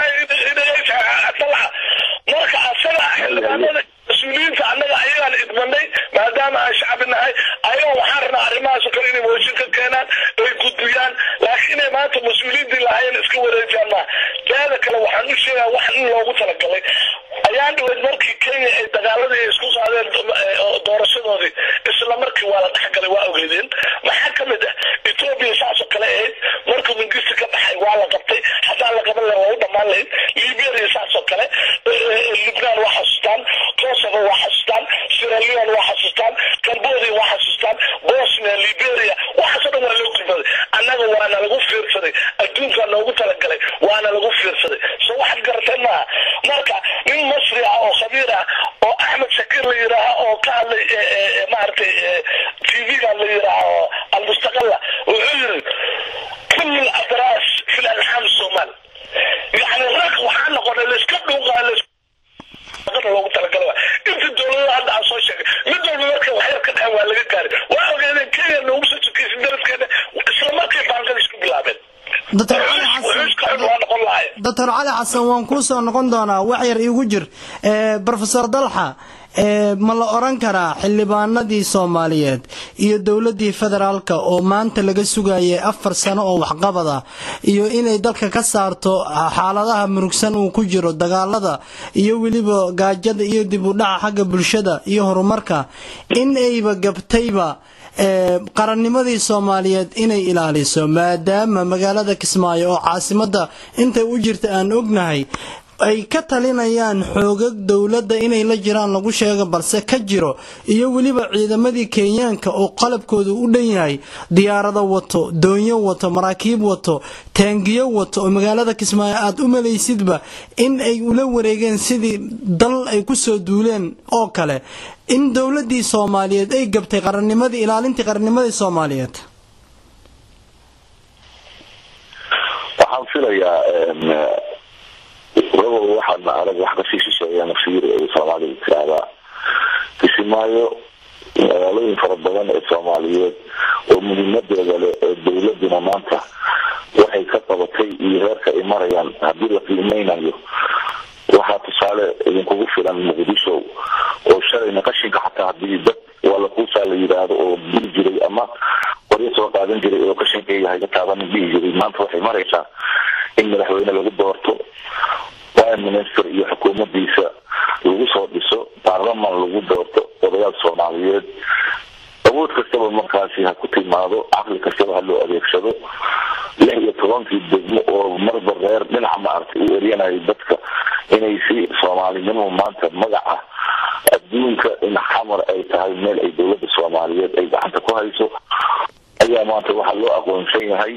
marka asaga xildhibaanada mas-uuliyiinta annaga ayagaan idmanay maadaama aan shacbi nahay ayaga waxaan rabnaa arrimahaas oo kale inay mooshin ka keenaan ay gudbiyaan laakiin inay maanta mas-uuliyiintii lahaayeen iska wareejaan maa teeda kale waxaan u sheegaa wax in loogu talagalay ayaan dhaweyd markii kenya ay dagaaladii ay isku qaadeen doorashadoodii isla markii waa la dhexgalay waa ogeedeen maxaa ka mid ah etoobiya saasoo kale ahayd markuu mingista ka baxay waa la qabtay haddaan la qaban lahayn waa u dhammaan lahayd liberia saasoo kale lubnaan waa xasuustaan kosovo waa xasuustaan sierra leone waa xasuustaan cambodia waa xasuustaan bosnia liberia waxaasoo dhan waa loo gurbaday annaga waana lagu fiirsaday adduunkaa noogu talagalay waana lagu fiirsaday so waxaad garateen maaha marka nin masri ah oo khabiir ah oo axmed shakir la yidhaaha oo ka hadlay maaragtay tv-gan la yidhaaha almustaqala wuxuu yiri kul adras fi lalxaam somal yani rag waxaa noqonay laiska dhuuqaa loogu talagalo inta dowlada hadda aan soo sheegay mid walba marka waxyar ka dhahan waa laga gaaray waa ogeedeen kenya noogu soo sokeysa daraskeena isla markay baanqada isku bilaabeen doctor cali xasan waa noqon lahaye doctor cali xasan waan kuu soo noqon doonaa wax yar iigu jir rofesor dalxa ma la oran karaa xildhibaanadii soomaaliyeed iyo dowladii federaalka oo maanta laga sugayay afar sano oo waxqabada iyo inay dalka ka saarto xaaladaha murugsan uu ku jiro dagaalada iyo weliba gaajada iyo dib u dhaca xagga bulshada iyo horumarka in ayba gabtayba qarannimadii soomaaliyeed inay ilaaliso maadaama magaalada kismaayo oo caasimada intay u jirta aan ognahay ay ka talinayaan xoogag dowladda inay la jiraan lagu sheego balse ka jiro iyo weliba ciidamadii kenyaanka oo qalabkoodu u dhan yahay diyaarado wato doonyo wato maraakiib wato taangiyo wato oo magaalada kismaayo aad u malaysidba in ay ula wareegeen sidii dal ay ku soo duuleen oo kale in dowladii soomaaliyeed ay gabtay qarannimadii ilaalintii qarannimadii soomaaliyeed waxaan filayaa rabow waxaadna arag wax kasii shisheeyana fiir ay soomaalida tiraahdaa kisimaayo magaalooyin fara badan ee soomaaliyeed oo muhiimadeeda leh ee dowladuna maanta waxay ka qabatay iyo heerka ay marayaan haddii la qiimeynayo waxaa tusaale idinkugu filan muqdisho oo shalayna qashinka xataa hadii dad wala kuusaa la yidhaahdo oo dili jiray ama qoryo soo qaadan jiray oo qashinkeyga hayga taabanin dhihi jiray maanta waxay maraysaa in madaxweyne lagu doorto prime minister iyo xukuumadiisa lagu soo dhiso baarlaman lagu doorto odayaal soomaaliyeed awood kastaba markaasi ha ku timaado caqli kastaba ha loo adeegsado lix iyo tobankii degmo oo marba reer dhinaca maaragtay u eryanayo dadka inay si soomaalinimo maanta magaca adduunka in xamar ay tahay meel ay dowladda soomaaliyeed ay gacanta ku hayso ayaa maanta waxaa loo aqoonsan yahay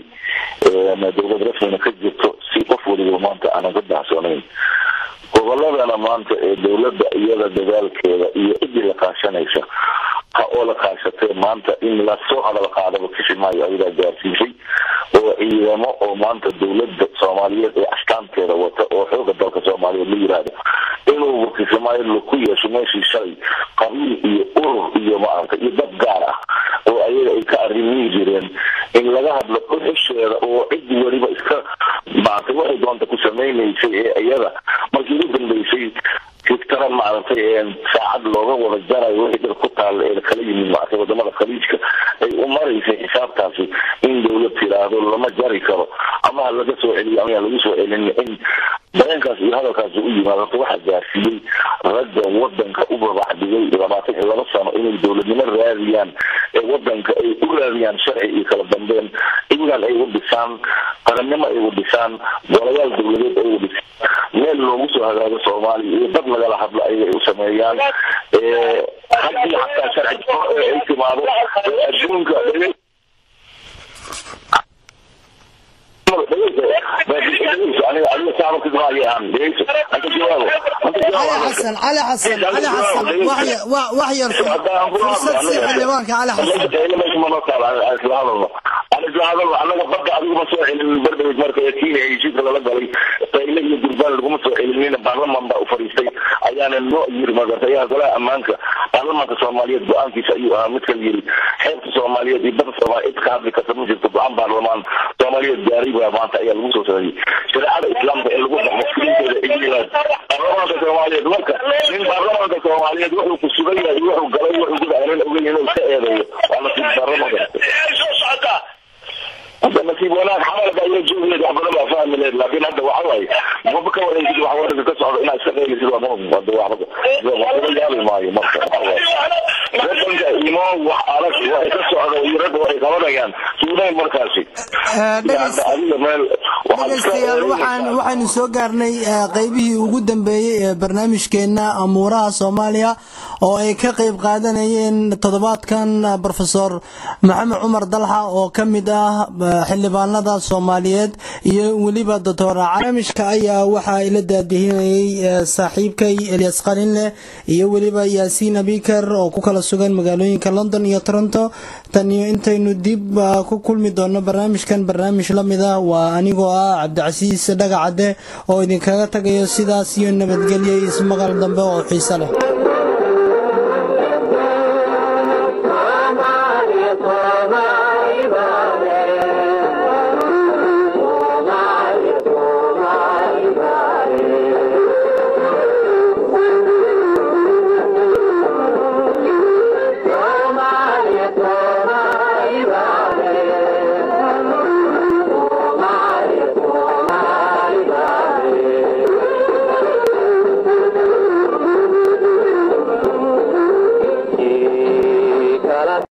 dowlad rasmina ka jirto si qof waliba maanta aanan ka baxsoonayn goboladana maanta ee dowladda iyada dadaalkeeda iyo cidii la kaashanaysa ha oo la kaashatee maanta in lasoo hadal qaadaba kisimaayo ayadaa gaarsiisay oo ciidamo oo maanta dowladda soomaaliyeed ee astaanteeda wata oo xooga dalka soomaaliyeed la yiraahdo inuu kisimaayo laku yeesho meeshii shalay qabiil iyo urur iyo maaragta iyo dad gaar ah oo ayaga ay ka arrimihi jireen in laga hadlo dhuxusheeda oo cid weliba iska maaragtay waxay doonta ku samaynaysay ee iyada markii ugu dambeysay fiktaran maaragtay saacad looga wada jarayo wixii dhir ku taal ee kala yimid maaragtay wadamada khaliijka ay u maraysay xisaabtaasi in dowlad tiraahdo lama jari karo ama ha laga soo celiyo ama lagu soo celin in dareenkaas iyo hadalkaasi u yimaado horta waxaa gaarsiiyey ragga wadanka u babacdigay labaatan iyo laba sano inay dowladnimo raadiyaan ee wadanka ay u raadiyaan sharci iyo kala dambeyn ciidan ay u dhisaan qarannimo ay u dhisaan golayaal dowladeed ay u dhisaan meel loogu soo hagaago soomaaliya iyo dad lagala hadlo ayaga ay u sameeyaan haddii xataa sharci ay timaado adduunka xasan cali xasan cali xasan wax yar fursad si xildhibaanka cali xasan anaga badda adiguma soo celinin bardhawed marka kenya heshiiska lala galay qayle iyo gurbaan laguma soo celinina baarlaman baa u fariistay ayaana noo yiri magartayaha golaha ammaanka baarlamanka soomaaliyeed go-aankiisa ayuu ahaa midka yiri xeebta soomaaliyeed iyo badda soomaaliya cid ka hadli karta ma jirto go-aan baarlamaan soomaaliyeed gaaray baa maanta ayaa lagu soo sameeyey shareecada islaamka ee lagu dhaqmo filinteeda igland baarlamaanka soomaaliyeed marka nin baarlamaanka soomaaliyeed wuxuu ku sugan yahay wuxuu galay wuxuu guda aanan ogeyn inuu iska eedeeyo waa nasiib darro magarta hadda nasiib wanaag xamalka ayaa joogileed wax badan baa fahmi leed laakiin hadda waxa waaye maba ka wareysid wax wadanka ka socda inaad iska qeylisid waa maba hadda waxba yaabi maayo marka wadanka imo wax adag waxay ka socda iyo ragga waxay qabanayaan suudayn markaasi adiga meel dhegeystayaal waxaan waxaynu soo gaarnay qeybihii ugu dambeeyey ee barnaamijkeena amuuraha soomaaliya oo ay ka qeyb qaadanayeen toddobaadkan profesor maxamed cumar dalxa oo ka mid ah xildhibaanada soomaaliyeed iyo weliba doctor barnaamijka ayaa waxaa ila daadihinayay saaxiibkay elias qalinleh iyo weliba yaasiin abikar oo ku kala sugan magaalooyinka london iyo toronto tan iyo intaynu dib ku kulmi doono barnaamijkan barnaamij la mid ah waa anigoo ah cabdicasiis dhagacadde oo idinkaga tagayo sidaas iyo nabadgelyo ismaqal dambe oo xiise leh